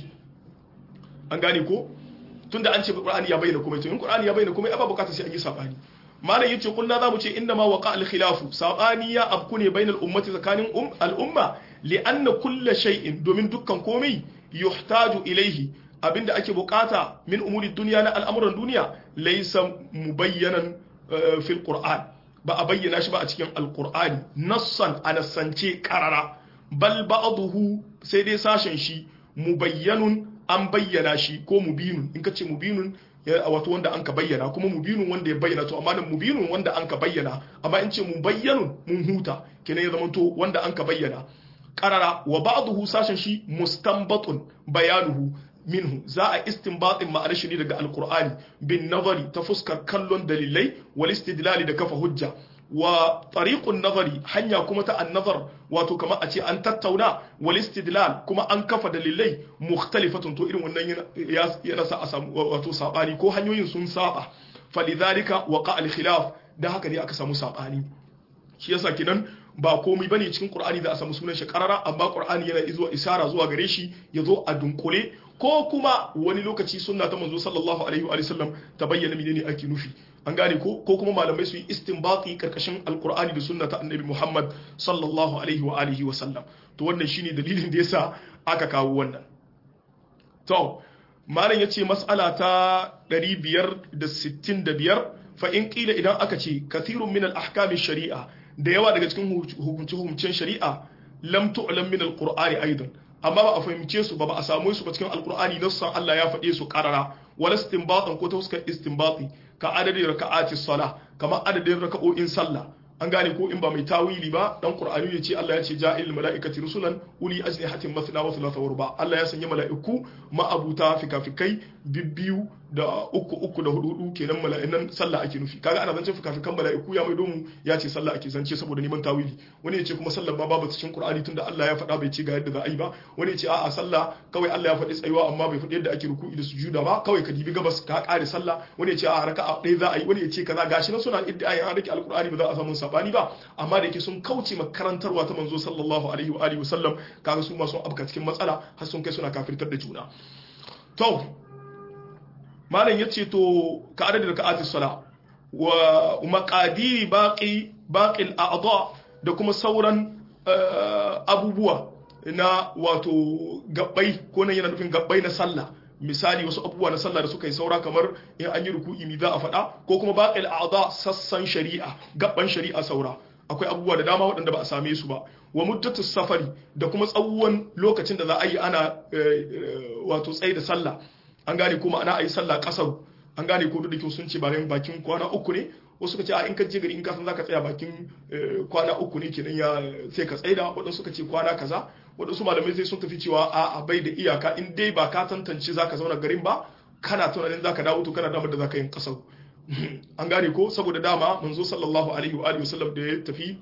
an gane ko tunda an ce qur'ani ya bayyana komai to in qur'ani ya bayyana komai ba bukatar sai an yi sabani malam yace kullu za mu ce inna ma waqa al-khilafu sabani ya abku ne bainal ummati tsakanin al-umma li'anna kullu shay'in domin dukkan komai yuhtaju ilaihi abinda ake bukata min umuri dunya na al'amuran duniya laysa mubayyanan fil qur'an ba a bayyana shi ba a cikin alqur'ani nassan a nassance qarara bal ba'dahu sai dai sashen shi mubayyanun an bayyana shi ko mubinun in ka ce mubinun wato wanda an ka bayyana kuma mubinun wanda ya bayyana to amma nan mubinun wanda an ka bayyana amma in ce mubayyanun mun huta kenan ya zama to wanda an ka bayyana qarara wa ba'dahu sashen shi mustanbatun bayanuhu minhu za a istinbatin ma'anar shi ne daga alqur'ani bin nazari ta fuskar kallon dalilai wal istidlali da kafa hujja wa tariqun nazari hanya kuma ta annazar wato kamar a ce an tattauna wal istidlal kuma an kafa dalilai mukhtalifatun to irin wannan yana sa a samu wato sabani ko hanyoyin sun saba falidhalika waqa al khilaf da haka ne aka samu sabani shi yasa kinan ba komai bane cikin qur'ani da a samu sunan shi karara amma qur'ani yana izuwa isara zuwa gare shi yazo a dunkule ko kuma wani lokaci sunna ta manzo sallallahu alaihi wa sallam ta bayyana menene ake nufi an gane ko ko kuma malamai su yi istinbati karkashin alqur'ani da sunna ta annabi Muhammad sallallahu alaihi wa alihi wa sallam to wannan shine dalilin da yasa aka kawo wannan to malam yace mas'ala ta 565 fa in qila idan aka ce kathirun min al-ahkam sharia da yawa daga cikin hukunce-hukuncen shari'a lam tu'lam min al-qur'ani aidan amma ba a fahimce su ba ba a samu su ba cikin alkur'ani nassan Allah ya faɗe su karara wala istinbatan ko ta fuskar istinbati ka adadin raka'ati sala kamar adadin raka'o'in sallah an gane ko in ba mai tawili ba dan qur'ani ya ce Allah ya ce ja'il mala'ikati rusulan uli ajnihatin mathna wa thulatha wa ruba Allah ya sanya mala'iku ma'abuta fikafikai bibbiyu da uku uku da hudu hudu kenan mala'inan sallah ake nufi kaga ana zancen fikafikan mala'iku ya maido mu ya ce sallah ake zance saboda neman tawili wani ya ce kuma sallah ma babu cikin qur'ani tunda Allah ya faɗa bai ce ga yadda za a yi ba wani ya ce a'a sallah kawai Allah ya faɗi tsayuwa amma bai faɗi yadda ake ruku'i da sujuda ba kawai ka dibi gabas ka kare sallah wani ya ce a'a raka'a ɗaya za a yi wani ya ce kaza gashi na suna idda ayi an rike alqur'ani ba za a samu sabani ba amma da yake sun kauce makarantarwa ta manzo sallallahu alaihi wa alihi wasallam kaga su ma sun abka cikin matsala har sun kai suna kafirtar da juna to malam yace to ka adadin raka'ati sala wa maqadiri baqi baqil a'dha da kuma sauran abubuwa na wato gabbai ko nan yana nufin gabbai na sallah misali wasu abubuwa na sallah da suka yi saura kamar in an yi ruku'i mi za a faɗa ko kuma baqil a'dha sassan shari'a gabban shari'a saura akwai abubuwa da dama waɗanda ba a same su ba wa muddatu safari da kuma tsawon lokacin da za a yi ana wato tsaye da sallah an gane kuma ana yi sallah kasar an gane ko da sun ce bayan bakin kwana uku ne wasu suka ce a in ka je gari in ka san zaka tsaya bakin kwana uku ne kenan ya sai ka tsaida waɗansu suka ce kwana kaza waɗansu malamai sai sun tafi cewa a bai da iyaka in dai ba ka tantance zaka zauna garin ba kana tunanin zaka dawo to kana damar da zaka yin kasar an gane ko saboda dama manzo sallallahu alaihi wa alihi wasallam da ya tafi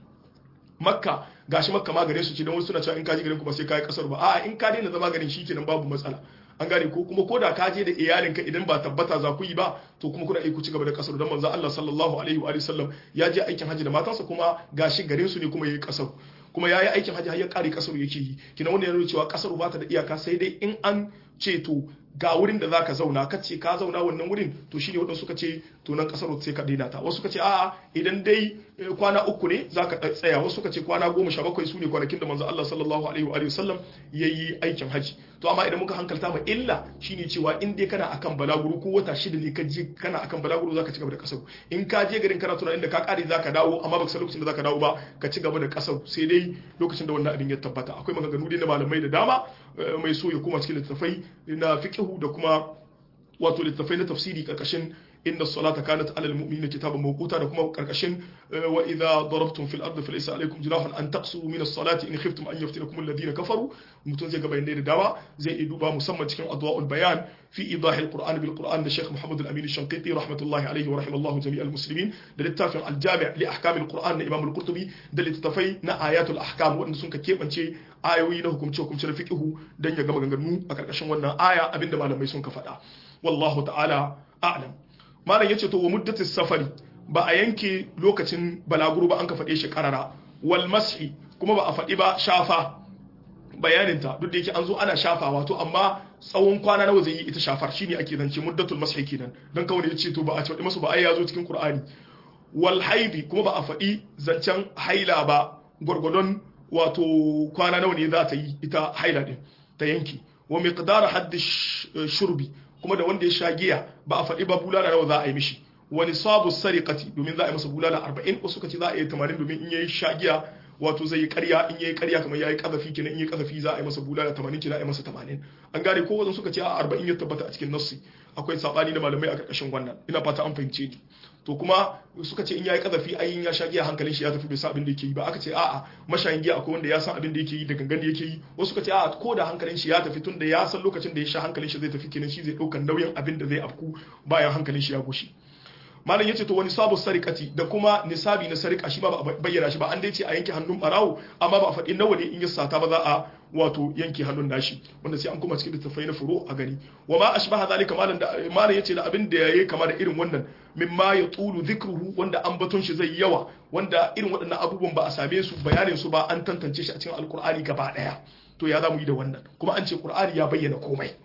makka gashi makka ma gare su ce don wasu suna cewa in ka je garin ku ba sai ka yi kasar ba a'a in ka daina zama garin shikenan babu matsala an gane ko kuma ko da ka je da iyalinka idan ba tabbata za ku yi ba to kuma kuna ku ci gaba da kasar don manzo Allah sallallahu alaihi wa sallam ya je aikin haji da matansa kuma gashi garin su ne kuma yayi kasar kuma yayi aikin haji har ya kare kasar yake yi kina wanda ya nuna cewa kasar ba ta da iyaka sai dai in an ce to ga wurin da zaka zauna ka ce ka zauna wannan wurin to shine wadansu suka ce to nan kasar sai ka daina ta wasu suka ce a'a idan dai kwana uku ne zaka tsaya wasu suka ce kwana goma sha bakwai su ne kwanakin da manzo Allah sallallahu alaihi wa sallam yayi aikin haji to amma idan muka hankalta ma illa shine cewa in dai kana akan balaguro ko wata shida ne ka je kana akan balaguro zaka ci gaba da kasar in ka je garin kana tunanin da ka kare zaka dawo amma baka san lokacin da zaka dawo ba ka ci gaba da kasar sai dai lokacin da wannan abin ya tabbata akwai maganganu dai na malamai da dama mai so ya koma cikin littattafai na fiqhu da kuma wato littattafai na tafsiri karkashin inna salata kanat alal mu'minina kitaban mawquta da kuma karkashin wa idza darabtum fil ardi falaysa alaykum junahun an taqsuru min as-salati in khiftum an yaftinakum alladhina kafaru mutun zai ga bayanai da dawa zai yi duba musamman cikin adwa'ul bayan fi idah al-qur'an bil qur'an da Sheikh Muhammad al-Amin al-Shanqiti rahmatullahi alayhi wa rahimallahu jami' al-muslimin da littafin al-jami' li ahkam al-qur'an na Imam al-Qurtubi da littafai na ayatul ahkam wanda sun ka kebance ayoyi na hukumce hukumce na fiqhu dan ya ga maganganu a karkashin wannan aya abinda malamai sun ka faɗa wallahu ta'ala a'lam malam yace to wa muddatis safari ba a yanke lokacin balaguro ba an ka faɗe shi karara wal mashi kuma ba a faɗi ba shafa bayaninta duk da yake an zo ana shafa wato amma tsawon kwana nawa zai yi ita shafar shine ake zance muddatul mashi kenan dan kawai yace to ba a faɗi masu ba ai ya zo cikin qur'ani wal haidi kuma ba a faɗi zancen haila ba gwargwadon wato kwana nawa ne za ta yi ita haila din ta yanki wa miqdar hadd shurbi kuma da wanda ya sha giya ba a faɗi ba bulala nawa za a yi mishi wani sabu sariqati domin za a yi masa bulala 40 wasu kace za a yi 80 domin in yayi sha giya wato zai yi ƙarya in yayi ƙarya kamar yayi kazafi kenan in yayi kazafi za a yi masa bulala 80 kenan a yi masa 80 an gane ko wajen suka ce a 40 ya tabbata a cikin nassi akwai sabani da malamai a karkashin wannan ina fata an fahimce ni to kuma suka ce in yayi kazafi ayin ya sha giya hankalin shi ya tafi bai san abin da yake yi ba aka ce a'a mashayin giya akwai wanda ya san abin da yake yi da gangan da yake yi wasu suka ce a'a ko da hankalin shi ya tafi tun da ya san lokacin da ya sha hankalin shi zai tafi kenan shi zai daukan nauyin abin da zai afku bayan hankalin shi ya gushi malam yace to wani sabu sarikati da kuma nisabi na sarika shi ba ba bayyana shi ba an dai ce a yanke hannun barawo amma ba a faɗi nawa ne in ya sata ba za a wato yanke hannun nashi wanda sai an kuma cikin littattafai na furo a gani wa ma ashbaha zalika malam da malam yace da abin da yayi kama da irin wannan mimma ya tulu dhikruhu wanda an baton shi zai yawa wanda irin waɗannan abubuwan ba a same su bayanin su ba an tantance shi a cikin alkur'ani gaba daya to ya zamu yi da wannan kuma an ce qur'ani ya bayyana komai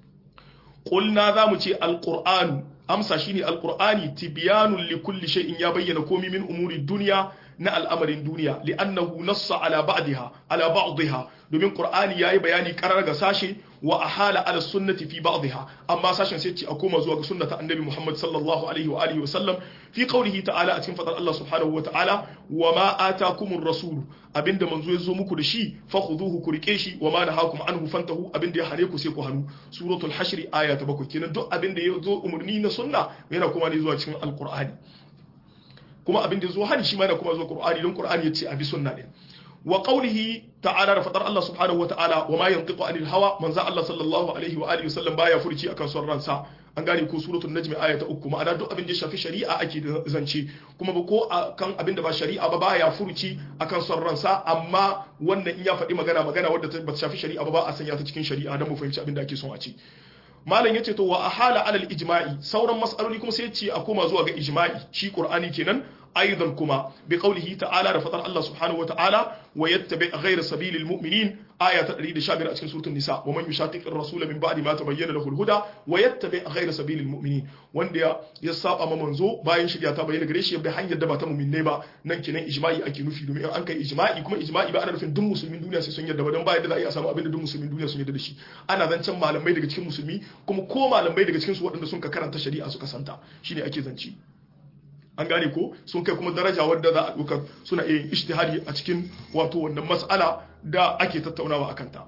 qulna zamu ce alqur'anu amsa shine alqur'ani tibyanun likulli shay'in ya bayyana komai min umuri dunya na al'amarin duniya li'annahu nassa ala ba'daha ala ba'daha domin qur'ani yayi bayani karar ga sashe wa ahala ala sunnati fi ba'daha amma sashen sai ce a koma zuwa ga sunnata annabi Muhammad sallallahu alaihi wa alihi wa sallam fi qawlihi ta'ala a cikin fadar Allah subhanahu wa ta'ala wa ma atakumur rasul abinda manzo ya zo muku da shi fakhuduhu ku rike shi wa ma nahakum anhu fantahu abinda ya hane ku sai ku hanu suratul hashr aya ta 7 kenan duk abinda ya zo umurni na sunna yana kuma ne zuwa cikin alqur'ani kuma abin da zo hani shi ma yana kuma zo Qur'ani don Qur'ani yace abi sunna din wa qawlihi ta'ala da fadar Allah subhanahu wa ta'ala wa ma yantiqu anil hawa manzo Allah sallallahu alaihi wa alihi wasallam baya furci akan son ransa an gane ko suratul najm aya ta uku ma'ana duk abin da ya shafi shari'a ake zance kuma ba ko kan abin da ba shari'a ba baya furci akan son ransa amma wannan in ya faɗi magana magana wadda ba ta shafi shari'a ba ba a sanya ta cikin shari'a don mu fahimci abin da ake son a ci malam yace to wa ahala alal ijma'i sauran mas'aloli kuma sai yace a koma zuwa ga ijma'i shi qur'ani kenan aidan kuma bi qawlihi ta'ala da fadar Allah subhanahu wa ta'ala wa yattabi ghayra sabilil mu'minin aya ta 115 a cikin suratul nisa wa man yushaqiqir rasul min ba'di ma tabayyana lahu al-huda wa yattabi ghayra sabilil mu'minin wanda ya saba ma manzo bayan shirya ta bayyana gare shi ya bi hanyar da ba ta mu'minai ba nan kenan ijma'i ake nufi domin an kai ijma'i kuma ijma'i ba ana nufin duk musulmin duniya sai sun yarda ba dan ba yadda za a iya samu abin da duk musulmin duniya sun yarda da shi ana zancen malamai daga cikin musulmi kuma ko malamai daga cikin su waɗanda sun ka karanta shari'a suka santa shine ake zance an gane ko sun kai kuma daraja wadda za a ɗaukar suna iya yin ishtihari a cikin wato wannan mas'ala da ake tattaunawa akan ta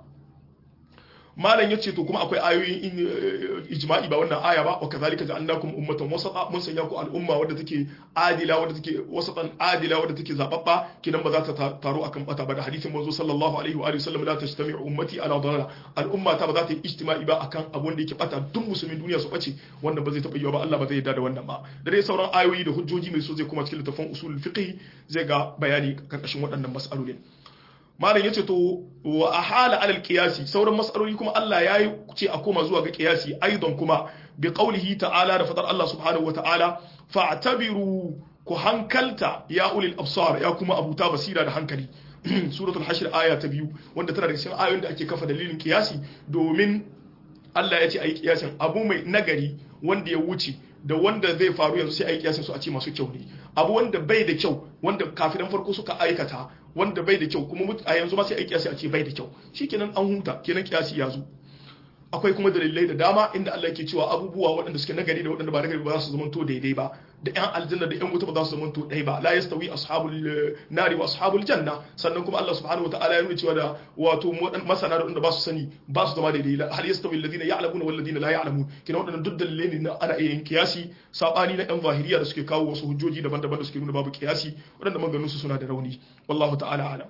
malam yace to kuma akwai ayoyin ijma'i ba wannan aya ba wa kazalika ja'alnakum ummatan wasata mun sanya ku al'umma wadda take adila wadda take wasatan adila wadda take zababba kidan ba za ta taro akan bata ba da hadisin manzo sallallahu alaihi wa alihi wasallam la tajtami'u ummati ala dalala al'umma ta ba za ta yi ijtima'i ba akan abun da yake bata duk musulmin duniya su bace wannan ba zai taba yiwa ba Allah ba zai yarda da wannan ba da dai sauran ayoyi da hujjoji mai so zai kuma cikin littafin usulul fiqh zai ga bayani karkashin waɗannan mas'alolin malam yace to wa ahala alal qiyasi sauran mas'aloli kuma Allah yayi ce a koma zuwa ga qiyasi aidan kuma bi qawlihi ta'ala da fadar Allah subhanahu wa ta'ala fa'tabiru ku hankalta ya ulil absar ya kuma abuta basira da hankali suratul hashr aya ta biyu wanda tana da cikin ayoyin da ake kafa dalilin qiyasi domin Allah ya ce ayi kiyasin abu mai nagari wanda ya wuce da wanda zai faru yanzu sai ayi kiyasin su a ce masu kyau ne abu wanda bai da kyau wanda kafiran farko suka aikata wanda bai da kyau kuma a yanzu ma sai ayi kiyasi a ce bai da kyau shikenan an huta kenan kiyasi ya zo akwai kuma dalilai da dama inda Allah yake cewa abubuwa waɗanda suke nagari da waɗanda ba nagari ba za su zamanto daidai ba da ƴan aljanna da ƴan wuta ba za su zamanto ɗaya ba la yastawi ashabul nari wa ashabul janna sannan kuma Allah subhanahu wa ta'ala ya nuna cewa da wato masana da waɗanda ba su sani ba su zama daidai hal yastawi alladhina ya'lamuna wal ladina la ya'lamun kina waɗannan duk dalilai ne na ana iya yin kiyasi sabani na ƴan zahiriya da suke kawo wasu hujjoji daban-daban da suke nuna babu kiyasi waɗanda maganganun su suna da rauni wallahu ta'ala alam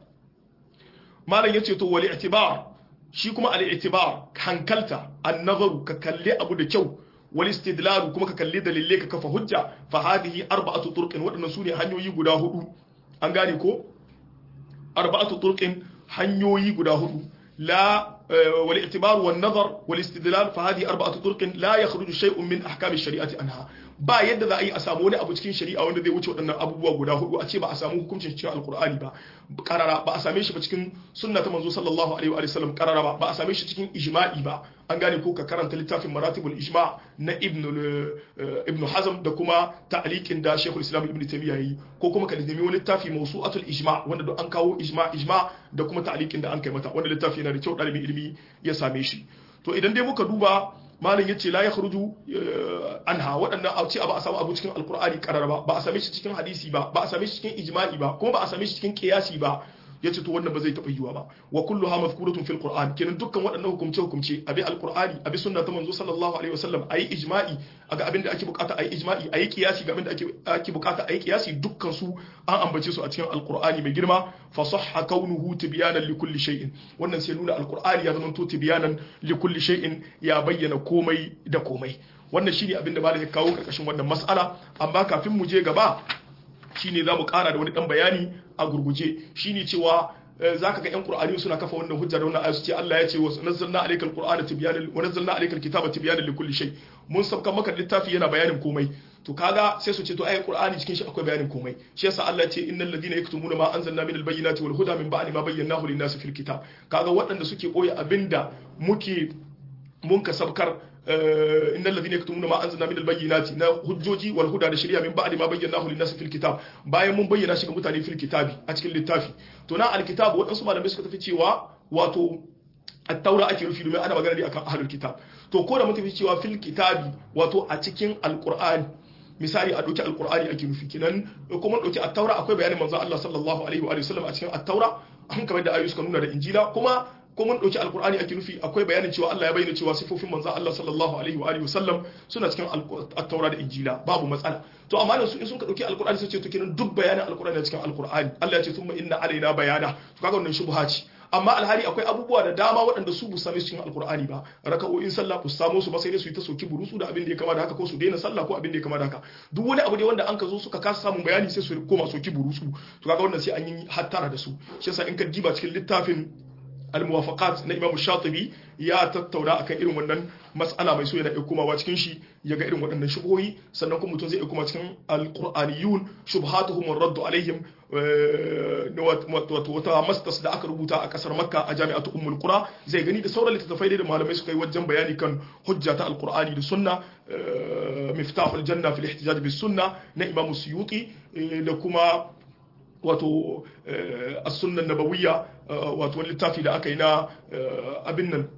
malam yace to wal i'tibar shi kuma al'itibar hankalta annazaru ka kalli abu da kyau wal istidlalu kuma ka kalli dalilai ka kafa hujja fa hadhihi arba'atu turqin wadannan sune hanyoyi guda hudu an gane ko arba'atu turqin hanyoyi guda hudu la wal i'tibar wan nazar wal istidlal fa hadhihi arba'atu turqin la yakhruju shay'un min ahkam ash-shari'ati anha ba yadda za a yi a samu wani abu cikin shari'a wanda zai wuce waɗannan abubuwa guda hudu a ce ba a samu hukuncin cikin alkur'ani ba karara ba a same shi ba cikin sunna ta manzo sallallahu alaihi wa sallam karara ba ba a same shi cikin ijma'i ba an gane ko ka karanta littafin maratibul ijma na ibn ibn hazm da kuma ta'liqin da shaykhul islam ibn taymiya yi ko kuma ka nemi wani littafi mawsu'atul ijma wanda duk an kawo ijma ijma da kuma ta'liqin da an kai mata wanda littafi yana da kyau dalibin ilimi ya same shi to idan dai muka duba malin yace la yakhruju anha waɗannan a ce ba a samu abu cikin alkur'ani karar ba ba a same shi cikin hadisi ba ba a same shi cikin ijma'i ba kuma ba a same shi cikin qiyasi ba yace to wannan ba zai taba yiwa ba wa kulluha mazkuratun fil qur'an kenan dukkan waɗannan hukumce hukumce abi alqur'ani abi sunna ta manzo sallallahu alaihi wasallam ayi ijma'i aga abin da ake bukata ayi ijma'i ayi kiyasi ga abin da ake ake bukata ayi kiyasi dukkan su an ambace su a cikin alqur'ani mai girma fa sahha kaunuhu tibyanan li kulli shay'in wannan sai nuna alqur'ani ya zama to tibyanan li kulli shay'in ya bayyana komai da komai wannan shine abin da malam ya kawo karkashin wannan mas'ala amma kafin mu je gaba shine zamu kara da wani dan bayani a gurguje shine cewa zaka ga yan qur'ani suna kafa wannan hujja da wannan ayatu ce Allah ya ce wa nazzalna alaykal qur'ana tibyanan wa nazzalna alaykal kitaba tibyanan li kulli shay mun sabka maka littafi yana bayanin komai to kaga sai su ce to ayi qur'ani cikin shi akwai bayanin komai shi yasa Allah ya ce innal ladina yaktumuna ma anzalna minal bayyinati wal huda min ba'di ma bayyanahu lin nasi fil kitab kaga waɗanda suke koyi abinda muke mun ka sabkar innal ladina yaktumuna ma anzalna minal bayyinati na hujjoji wal huda da shari'a min ba'di ma bayyanahu lin nasi fil kitab bayan mun bayyana shi ga mutane fil kitabi a cikin littafi to na alkitab waɗansu malamai suka tafi cewa wato at-taura ake rufi domin ana magana ne akan ahlul kitab to ko da mun tafi cewa fil kitabi wato a cikin alqur'ani misali a ɗauki alkur'ani ake nufi kenan kuma ɗauki attaura akwai bayanin manzon Allah sallallahu alaihi wa sallam a cikin attaura an kamar da ayoyi suka nuna da injila kuma ko mun ɗauki alkur'ani ake nufi akwai bayanin cewa Allah ya bayyana cewa sifofin manzon Allah sallallahu alaihi wa sallam suna cikin attaura da injila babu matsala to amma da su in sun ka ɗauki alkur'ani sai ce to kenan duk bayanin alkur'ani cikin alkur'ani Allah ya ce thumma inna alaina bayana to kaga wannan shubha ce amma alhali akwai abubuwa da dama waɗanda su bu same su cikin alkur'ani ba raka'o'in sallah ku samu su ba sai dai su yi ta soki burusu da abin da ya kama da haka ko su daina sallah ko abin da ya kama da haka duk wani abu ne wanda an ka zo suka kasa samun bayani sai su koma soki burusu to kaga wannan sai an yi hattara da su shi yasa in ka diba cikin littafin al-muwafaqat na Imam Shatibi ya tattauna akan irin wannan mas'ala mai so yana iya komawa cikin shi ya ga irin waɗannan shubuhoyi sannan kuma mutum zai iya koma cikin al-Qur'aniyun shubhatuhum raddu alaihim wato wata mastas da aka rubuta a kasar Makka a Jami'atu Ummul Qura zai gani da sauran littattafai da malamai suka yi wajen bayani kan hujja ta al-Qur'ani da sunna miftahul janna fil ihtijaj bis sunna na Imam Suyuti da kuma wato as-sunnah nabawiyya wato wani littafi da aka yi na abin nan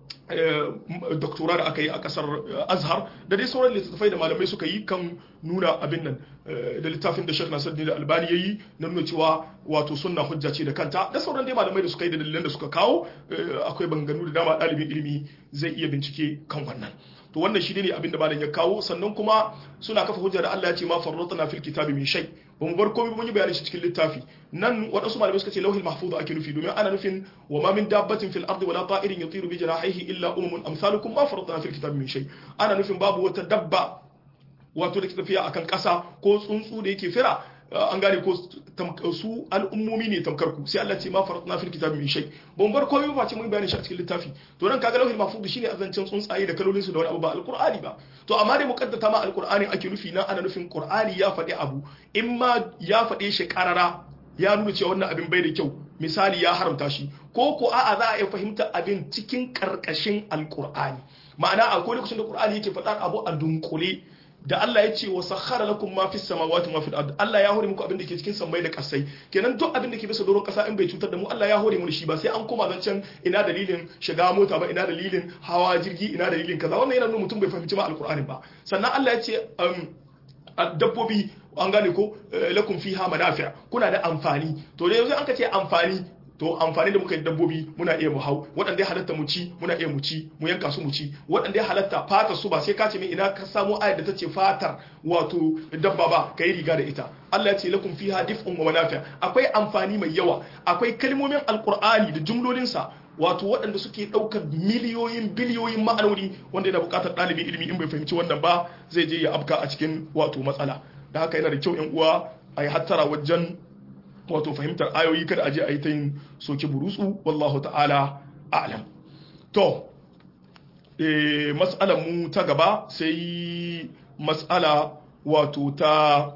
doktora da aka yi a kasar azhar da dai sauran littattafai da malamai suka yi kan nuna abin nan da littafin da shek nasir da albani ya yi na nuna cewa wato sunna hujja ce da kanta da sauran dai malamai da suka yi da dalilan da suka kawo akwai banganu da dama ɗalibin ilimi zai iya bincike kan wannan to wannan shi ne abin da malam ya kawo sannan kuma suna kafa hujja da Allah ya ce ma farratna fil kitabi min shay ba mu bar komai mun yi bayani shi cikin littafi nan waɗansu malamai suka ce lauhil mahfuz ake nufi domin ana nufin wa ma min dabbatin fil ardi wala ta'irin yatiru bi janahihi illa umamun amsalukum ma farratna fil kitabi min shay ana nufin babu wata dabba wato da ke tafiya akan ƙasa ko tsuntsu da yake fira an gane ko su al'ummomi ne tamkar ku sai Allah ce ma faratna fil kitabi min shay ban bar komai ba ce mun bayani shi a cikin littafi to nan kaga lauhil mahfuz shine azancin tsuntsaye da kalolin su da wani abu ba alqur'ani ba to amma dai muqaddata ma alqur'ani ake nufi nan ana nufin qur'ani ya faɗi abu in ma ya faɗe shi karara ya nuna cewa wannan abin bai da kyau misali ya haramta shi ko ko a'a za a iya fahimta abin cikin karkashin alqur'ani ma'ana akwai lokacin da qur'ani yake faɗa abu a dunkule da Allah ya ce wa sakhara lakum ma fis samawati ma fil ard Allah ya hore muku abin da ke cikin sammai da kasai kenan duk abin da ke bisa doron kasa in bai cutar da mu Allah ya hore mu shi ba sai an koma zancen ina dalilin shiga mota ba ina dalilin hawa jirgi ina dalilin kaza wannan yana nuna mutum bai fahimci ma alqur'ani ba sannan Allah ya ce dabbobi an gane ko lakum fiha manafi' kuna da amfani to da yanzu an ka ce amfani to amfani da muka yi dabbobi muna iya mu hau waɗanda ya halatta mu ci muna iya mu ci mu yanka su mu ci waɗanda ya halatta fatar su ba sai ka ce mai ina ka samu ayar da ta ce fatar wato dabba ba ka yi riga da ita Allah ya ce lakum fiha dif'un wa manafi' akwai amfani mai yawa akwai kalmomin alqur'ani da jumlolinsa wato waɗanda suke ɗaukar miliyoyin biliyoyin ma'anoni wanda yana buƙatar ɗalibin ilimi in bai fahimci wannan ba zai je ya afka a cikin wato matsala da haka yana da kyau yan uwa a yi hattara wajen wato fahimtar ayoyi kada aje a yi ta yin soke burutsu wallahu ta'ala a'lam to eh mas'alar mu ta gaba sai mas'ala wato ta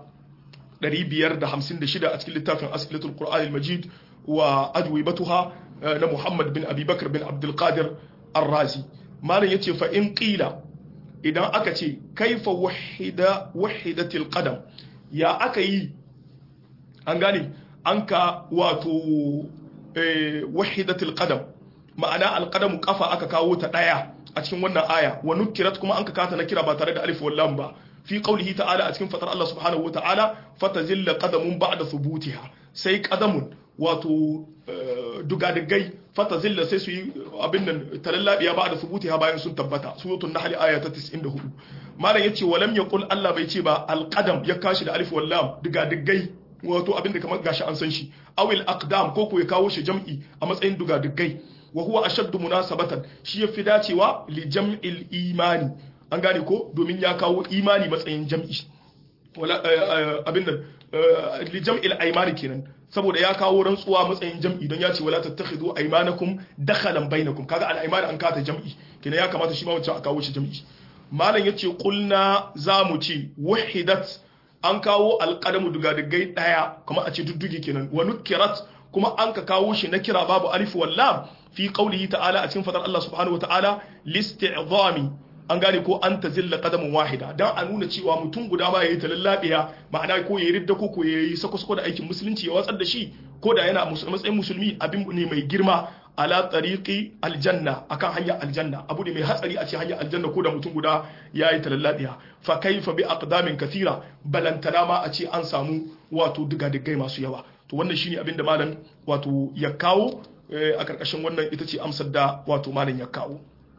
556 a cikin littafin as'ilatul qur'anil majid wa ajwibatuha na Muhammad bin Abi Bakar bin Abdul Qadir Ar-Razi malam yace fa in qila idan aka ce kaifa wahida wahidatil qadam ya aka yi an gane an ka wato wahidatul qadam ma'ana alqadamu kafa aka kawo ta daya a cikin wannan aya wa nukirat kuma an ka kata na kira ba tare da alif wal lam ba fi qawlihi ta'ala a cikin fatar Allah subhanahu wata'ala fatazilla qadamun ba'da thubutiha sai qadamun wato dugadigai fata zilla sai su yi abin nan talallabiya ba da subuti ha bayan sun tabbata suratul nahl aya ta 94 malam yace walam yaqul Allah bai ce ba alqadam ya kashi da alif wal lam dugadigai wato abin da kamar gashi an san shi awil aqdam ko ko ya kawo shi jam'i a matsayin dugadigai wa huwa ashaddu munasabatan shi yafi dacewa li jam'il imani an gane ko domin ya kawo imani matsayin jam'i wala abin nan li jam'il aymani kenan saboda ya kawo rantsuwa matsayin jam'i don ya ce wala tattakhidhu aymanakum dakhalan bainakum kaga al aymani an kata jam'i kenan ya kamata shi ma wancan a kawo shi jam'i malam yace qulna zamu ce wahidat an kawo alqadamu dugadigai daya kuma a ce duddugi kenan wa nukirat kuma an ka kawo shi na kira babu alif wal lam fi qawlihi ta'ala a cikin fadar Allah subhanahu wa ta'ala listi'zami an gane ko an ta zilla qadamun wahida dan a nuna cewa mutum guda ba yayi talallabiya ma'ana ko yayi ridda ko ko yayi sako-sako da aikin musulunci ya watsar da shi ko da yana matsayin musulmi abin ne mai girma ala tariqi aljanna akan hanyar aljanna abu ne mai hatsari a ce hanyar aljanna ko da mutum guda yayi talallabiya fa kaifa bi aqdamin kathira balantana ma a ce an samu wato diga-digai masu yawa to wannan shine abin da malam wato ya kawo a karkashin wannan ita ce amsar da wato malam ya kawo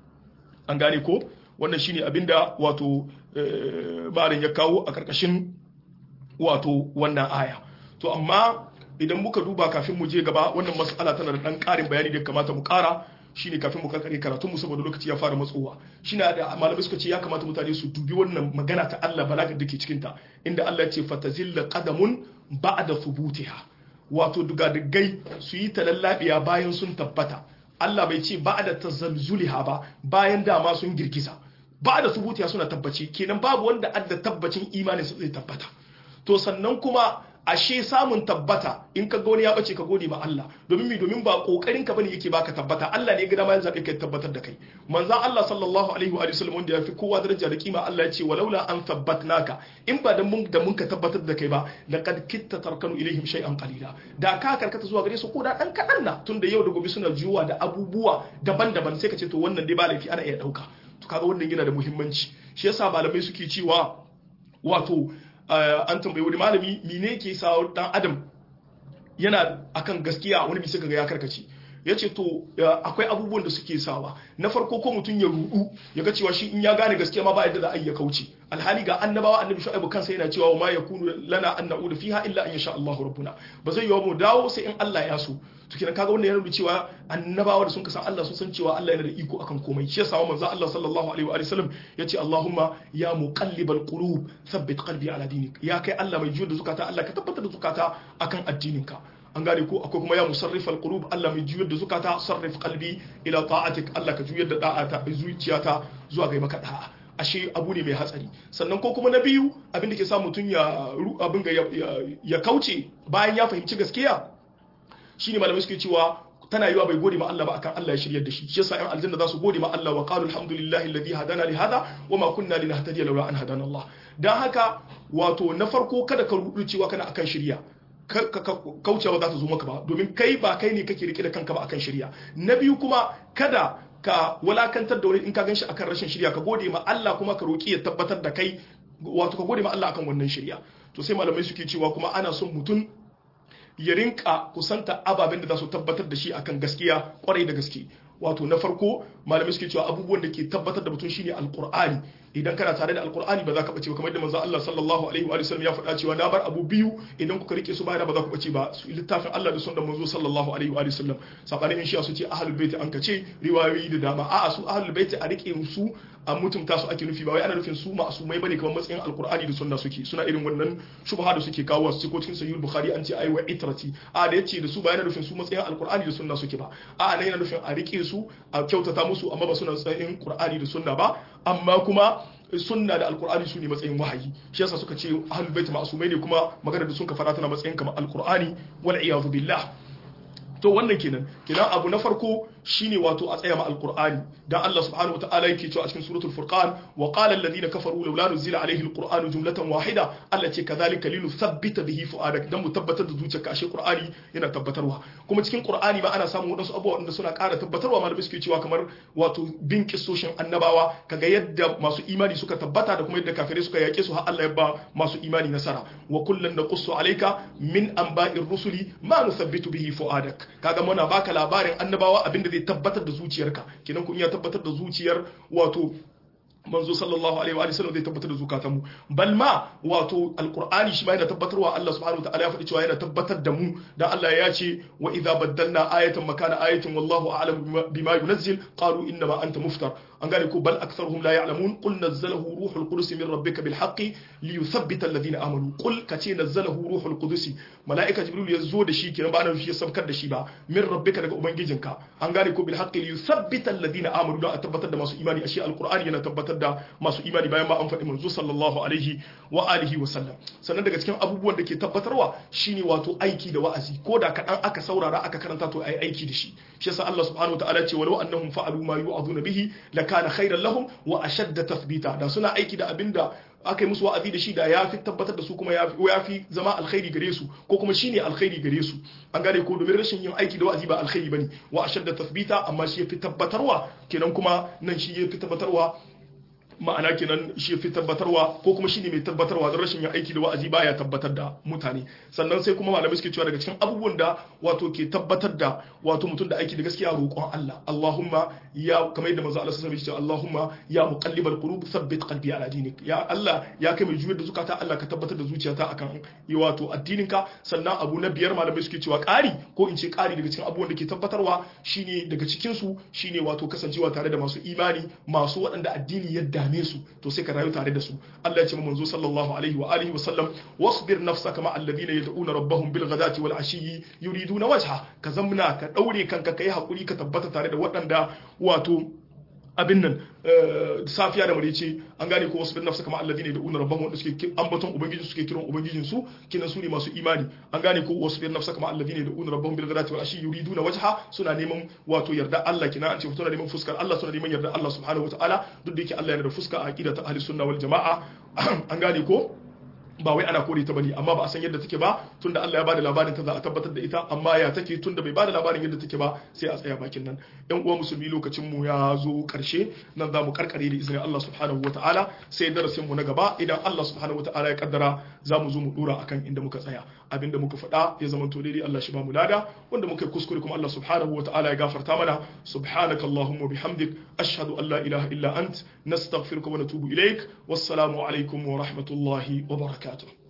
an gane ko wannan shine abinda wato malam ya kawo a karkashin wato wannan aya to amma idan muka duba kafin mu je gaba wannan mas'ala tana da dan karin bayani da kamata mu kara shine kafin mu karkare karatun mu saboda lokaci ya fara matsowa shine da malamai suka ce ya kamata mutane su dubi wannan magana ta Allah balagar da ke cikin ta inda Allah ya ce fatazilla qadamun ba'da thubutiha wato dugadugai su yi talallabiya bayan sun tabbata Allah bai ce ba'da tazalzuliha ba bayan dama sun girgiza ba da subutiya suna tabbaci kenan babu wanda adda tabbacin imanin zai tabbata to sannan kuma ashe samun tabbata in ka wani ya bace ka gode ma Allah domin mi domin ba kokarin ka bane yake baka tabbata Allah ne ya ga dama ya zabe kai tabbatar da kai manzon Allah sallallahu alaihi wa sallam wanda ya fi kowa daraja da kima Allah ya ce walaula an thabbatnaka in ba da mun da mun ka tabbatar da kai ba laqad kitta tarkanu ilaihim shay'an qalila da ka karkata zuwa gare su ko da dan kadan na tunda yau da gobe suna juwa da abubuwa daban-daban sai ka ce to wannan dai ba laifi ana iya dauka to kaga wannan yana da muhimmanci shi yasa malamai suke cewa wato an tambayi wani malami mine ke sa dan adam yana akan gaskiya wani bisa ga ya karkace ya ce to akwai abubuwan da suke sawa na farko ko mutum ya rudu ya ga cewa shi in ya gane gaskiya ma ba yadda za a yi ya kauce alhali ga annabawa annabi shu'aibu kansa yana cewa ma yakunu lana an na'udu fiha illa an yasha Allahu rabbuna ba zai yi mu dawo sai in Allah ya so to kenan kaga wannan yana nuna cewa annabawa da sun kasan Allah sun san cewa Allah yana da iko akan komai shi yasa manzo Allah sallallahu alaihi wa sallam yace Allahumma ya muqallibal qulub thabbit qalbi ala dinik ya kai Allah mai juyar da zukata Allah ka tabbatar da zukata akan addininka an gane ko akwai kuma ya musarrif alqulub Allah mai juyar da zukata sarrif qalbi ila ta'atik Allah ka juyar da da'ata zuciyata zuwa ga maka da'a ashe abu ne mai hatsari sannan ko kuma na biyu abin da ke sa mutum ya abin ga ya kauce bayan ya fahimci gaskiya shine malamai suke cewa tana yiwa bai gode ma Allah ba akan Allah ya shiryar da shi shi yasa ƴan aljanna za su gode ma Allah wa qalu alhamdulillahi alladhi hadana li hada wa ma kunna linahtadiya lawla an hadana Allah dan haka wato na farko kada ka rudu cewa kana akan shirya kaucewa za ta zo maka ba domin kai ba kai ne kake rike da kanka ba akan shirya na biyu kuma kada ka walakantar da wani in ka gan shi akan rashin shirya ka gode ma Allah kuma ka roki ya tabbatar da kai wato ka gode ma Allah akan wannan shirya to sai malamai suke cewa kuma ana son mutum ya rinka kusanta ababen da za su tabbatar da shi akan gaskiya kwarai da gaske wato na farko malamai suke cewa abubuwan da ke tabbatar da mutum shine alqur'ani idan kana tare da alqur'ani ba za ka bace ba kamar yadda manzo Allah sallallahu alaihi wa sallam ya faɗa cewa na bar abu biyu idan kuka rike su bayana ba za ku bace ba su littafin Allah da sunnar manzo sallallahu alaihi wa sallam sabanin in shi su ce ahlul bait an kace riwayoyi da dama a'a su ahlul bait a rike su a mutumta su ake nufi ba wai ana nufin su ma'asumai bane kamar matsayin alqur'ani da sunna suke suna irin wannan shubha da suke kawo su ko cikin sahih bukhari an ce ai wa itrati a da yace da su ba yana nufin su matsayin alqur'ani da sunna suke ba a nan yana nufin a rike su a kyautata musu amma ba suna tsayin qur'ani da sunna ba amma kuma sunna da alqur'ani su ne matsayin wahayi shi yasa suka ce ahlul bait ma'asumai ne kuma magana da sun ka fara tana matsayin kamar alqur'ani wal iyadu billah to wannan kenan kenan abu na farko shine wato a tsaya ma alqur'ani dan Allah subhanahu wataala yake cewa a cikin suratul furqan wa qala alladhina kafaru laula nuzila alayhi alqur'anu jumlatan wahida Allah ce kadhalika linuthabbita bihi fuadak dan mu tabbatar da zuciyarka ashe qur'ani yana tabbatarwa kuma cikin qur'ani ba ana samun wadansu abubuwa wanda suna ƙara tabbatarwa malamai suke cewa kamar wato bin kissoshin annabawa kaga yadda masu imani suka tabbata da kuma yadda kafirai suka yake su har Allah ya ba masu imani nasara wa kullun naqussu alayka min anba'ir rusuli ma nuthabbitu bihi fuadak kaga muna baka labarin annabawa abinda zai tabbatar da zuciyarka kenan kun iya tabbatar da zuciyar wato manzo sallallahu alaihi wa sallam zai tabbatar da zukatanmu bal ma wato alqur'ani shi ma yana tabbatarwa Allah subhanahu wa ta'ala ya faɗi cewa yana tabbatar da mu dan Allah ya ce wa idza baddalna ayatan makana ayatin wallahu a'lam bima yunazzil qalu inna ma anta muftar an gane ko bal aktharuhum la ya'lamun qul nazzalahu ruhul qudus min rabbika bil haqqi li yuthabbita alladhina amanu qul kace nazzalahu ruhul qudus malaika jibril ya zo da shi kenan ba nan shi ya sabkar da shi ba min rabbika daga ubangijinka an gane ko bil haqqi li yuthabbita alladhina amanu don a tabbatar da masu imani ashe alqur'ani yana tabbatar da masu imani bayan ma an faɗi manzo sallallahu alaihi wa alihi wa sallam sannan daga cikin abubuwan da ke tabbatarwa shine wato aiki da wa'azi ko da kaɗan aka saurara aka karanta to ai aiki da shi shi yasa Allah subhanahu wa ta'ala ce walau annahum fa'alu ma yu'aduna bihi lakana khairan lahum wa ashadda tathbita da suna aiki da abinda aka yi musu wa'azi da shi da ya fi tabbatar da su kuma ya fi zama alkhairi gare su ko kuma shine alkhairi gare su an gane ko domin rashin yin aiki da wa'azi ba alkhairi bane wa ashadda tathbita amma shi ya fi tabbatarwa kenan kuma nan shi ya fi tabbatarwa ma'ana kenan shi fi tabbatarwa ko kuma shine mai tabbatarwa don rashin yin aiki da wa'azi baya tabbatar da mutane sannan sai kuma malamai suke cewa daga cikin abubuwan da wato ke tabbatar da wato mutum da aiki da gaskiya roƙon Allah Allahumma ya kamar yadda manzo Allah sallallahu alaihi wasallam Allahumma ya muqallibal qulub thabbit qalbi ala dinik ya Allah ya kai mai juyar da zukata Allah ka tabbatar da zuciyata akan yi wato addininka sannan abu na biyar malamai suke cewa ƙari ko in ce ƙari daga cikin abubuwan da ke tabbatarwa shine daga cikin su shine wato kasancewa tare da masu imani masu waɗanda addini ya dame su to sai ka rayu tare da su Allah ya ce manzo sallallahu alaihi wa alihi wa sallam wasbir nafsaka ma alladhina yad'una rabbahum bil ghadati wal ashiyyi yuriduna wajha ka zamna ka daure kanka kai hakuri ka tabbata tare da waɗanda wato abin nan safiya da marice an gane ko wasu bin nafsa kamar alladine da unar rabban wanda suke ambaton ubangiji suke kiran ubangijin su kinan su ne masu imani an gane ko wasu bin nafsa kamar alladine da unar rabban bil ghadati wal ashi yuriduna wajha suna neman wato yarda Allah kina an ce suna neman fuskar Allah suna neman yarda Allah subhanahu wataala duk da yake Allah yana da fuska a aqida ta ahli sunna wal jamaa an gane ko ba wai ana kore ta bane amma ba a san yadda take ba tunda Allah ya bada labarin ta za a tabbatar da ita amma ya take tunda bai bada labarin yadda take ba sai a tsaya bakin nan yan uwa musulmi lokacin mu ya zo karshe nan za mu karkare da izinin Allah subhanahu wataala sai darasin mu na gaba idan Allah subhanahu wataala ya kaddara za mu zo mu dora akan inda muka tsaya abinda muka faɗa ya zama to daidai Allah shi ba mu lada wanda muka kuskure kuma Allah subhanahu wataala ya gafarta mana subhanakallahumma bihamdik ashhadu an la ilaha illa ant nastaghfiruka wa natubu ilaik wassalamu alaikum wa rahmatullahi wa barakatuh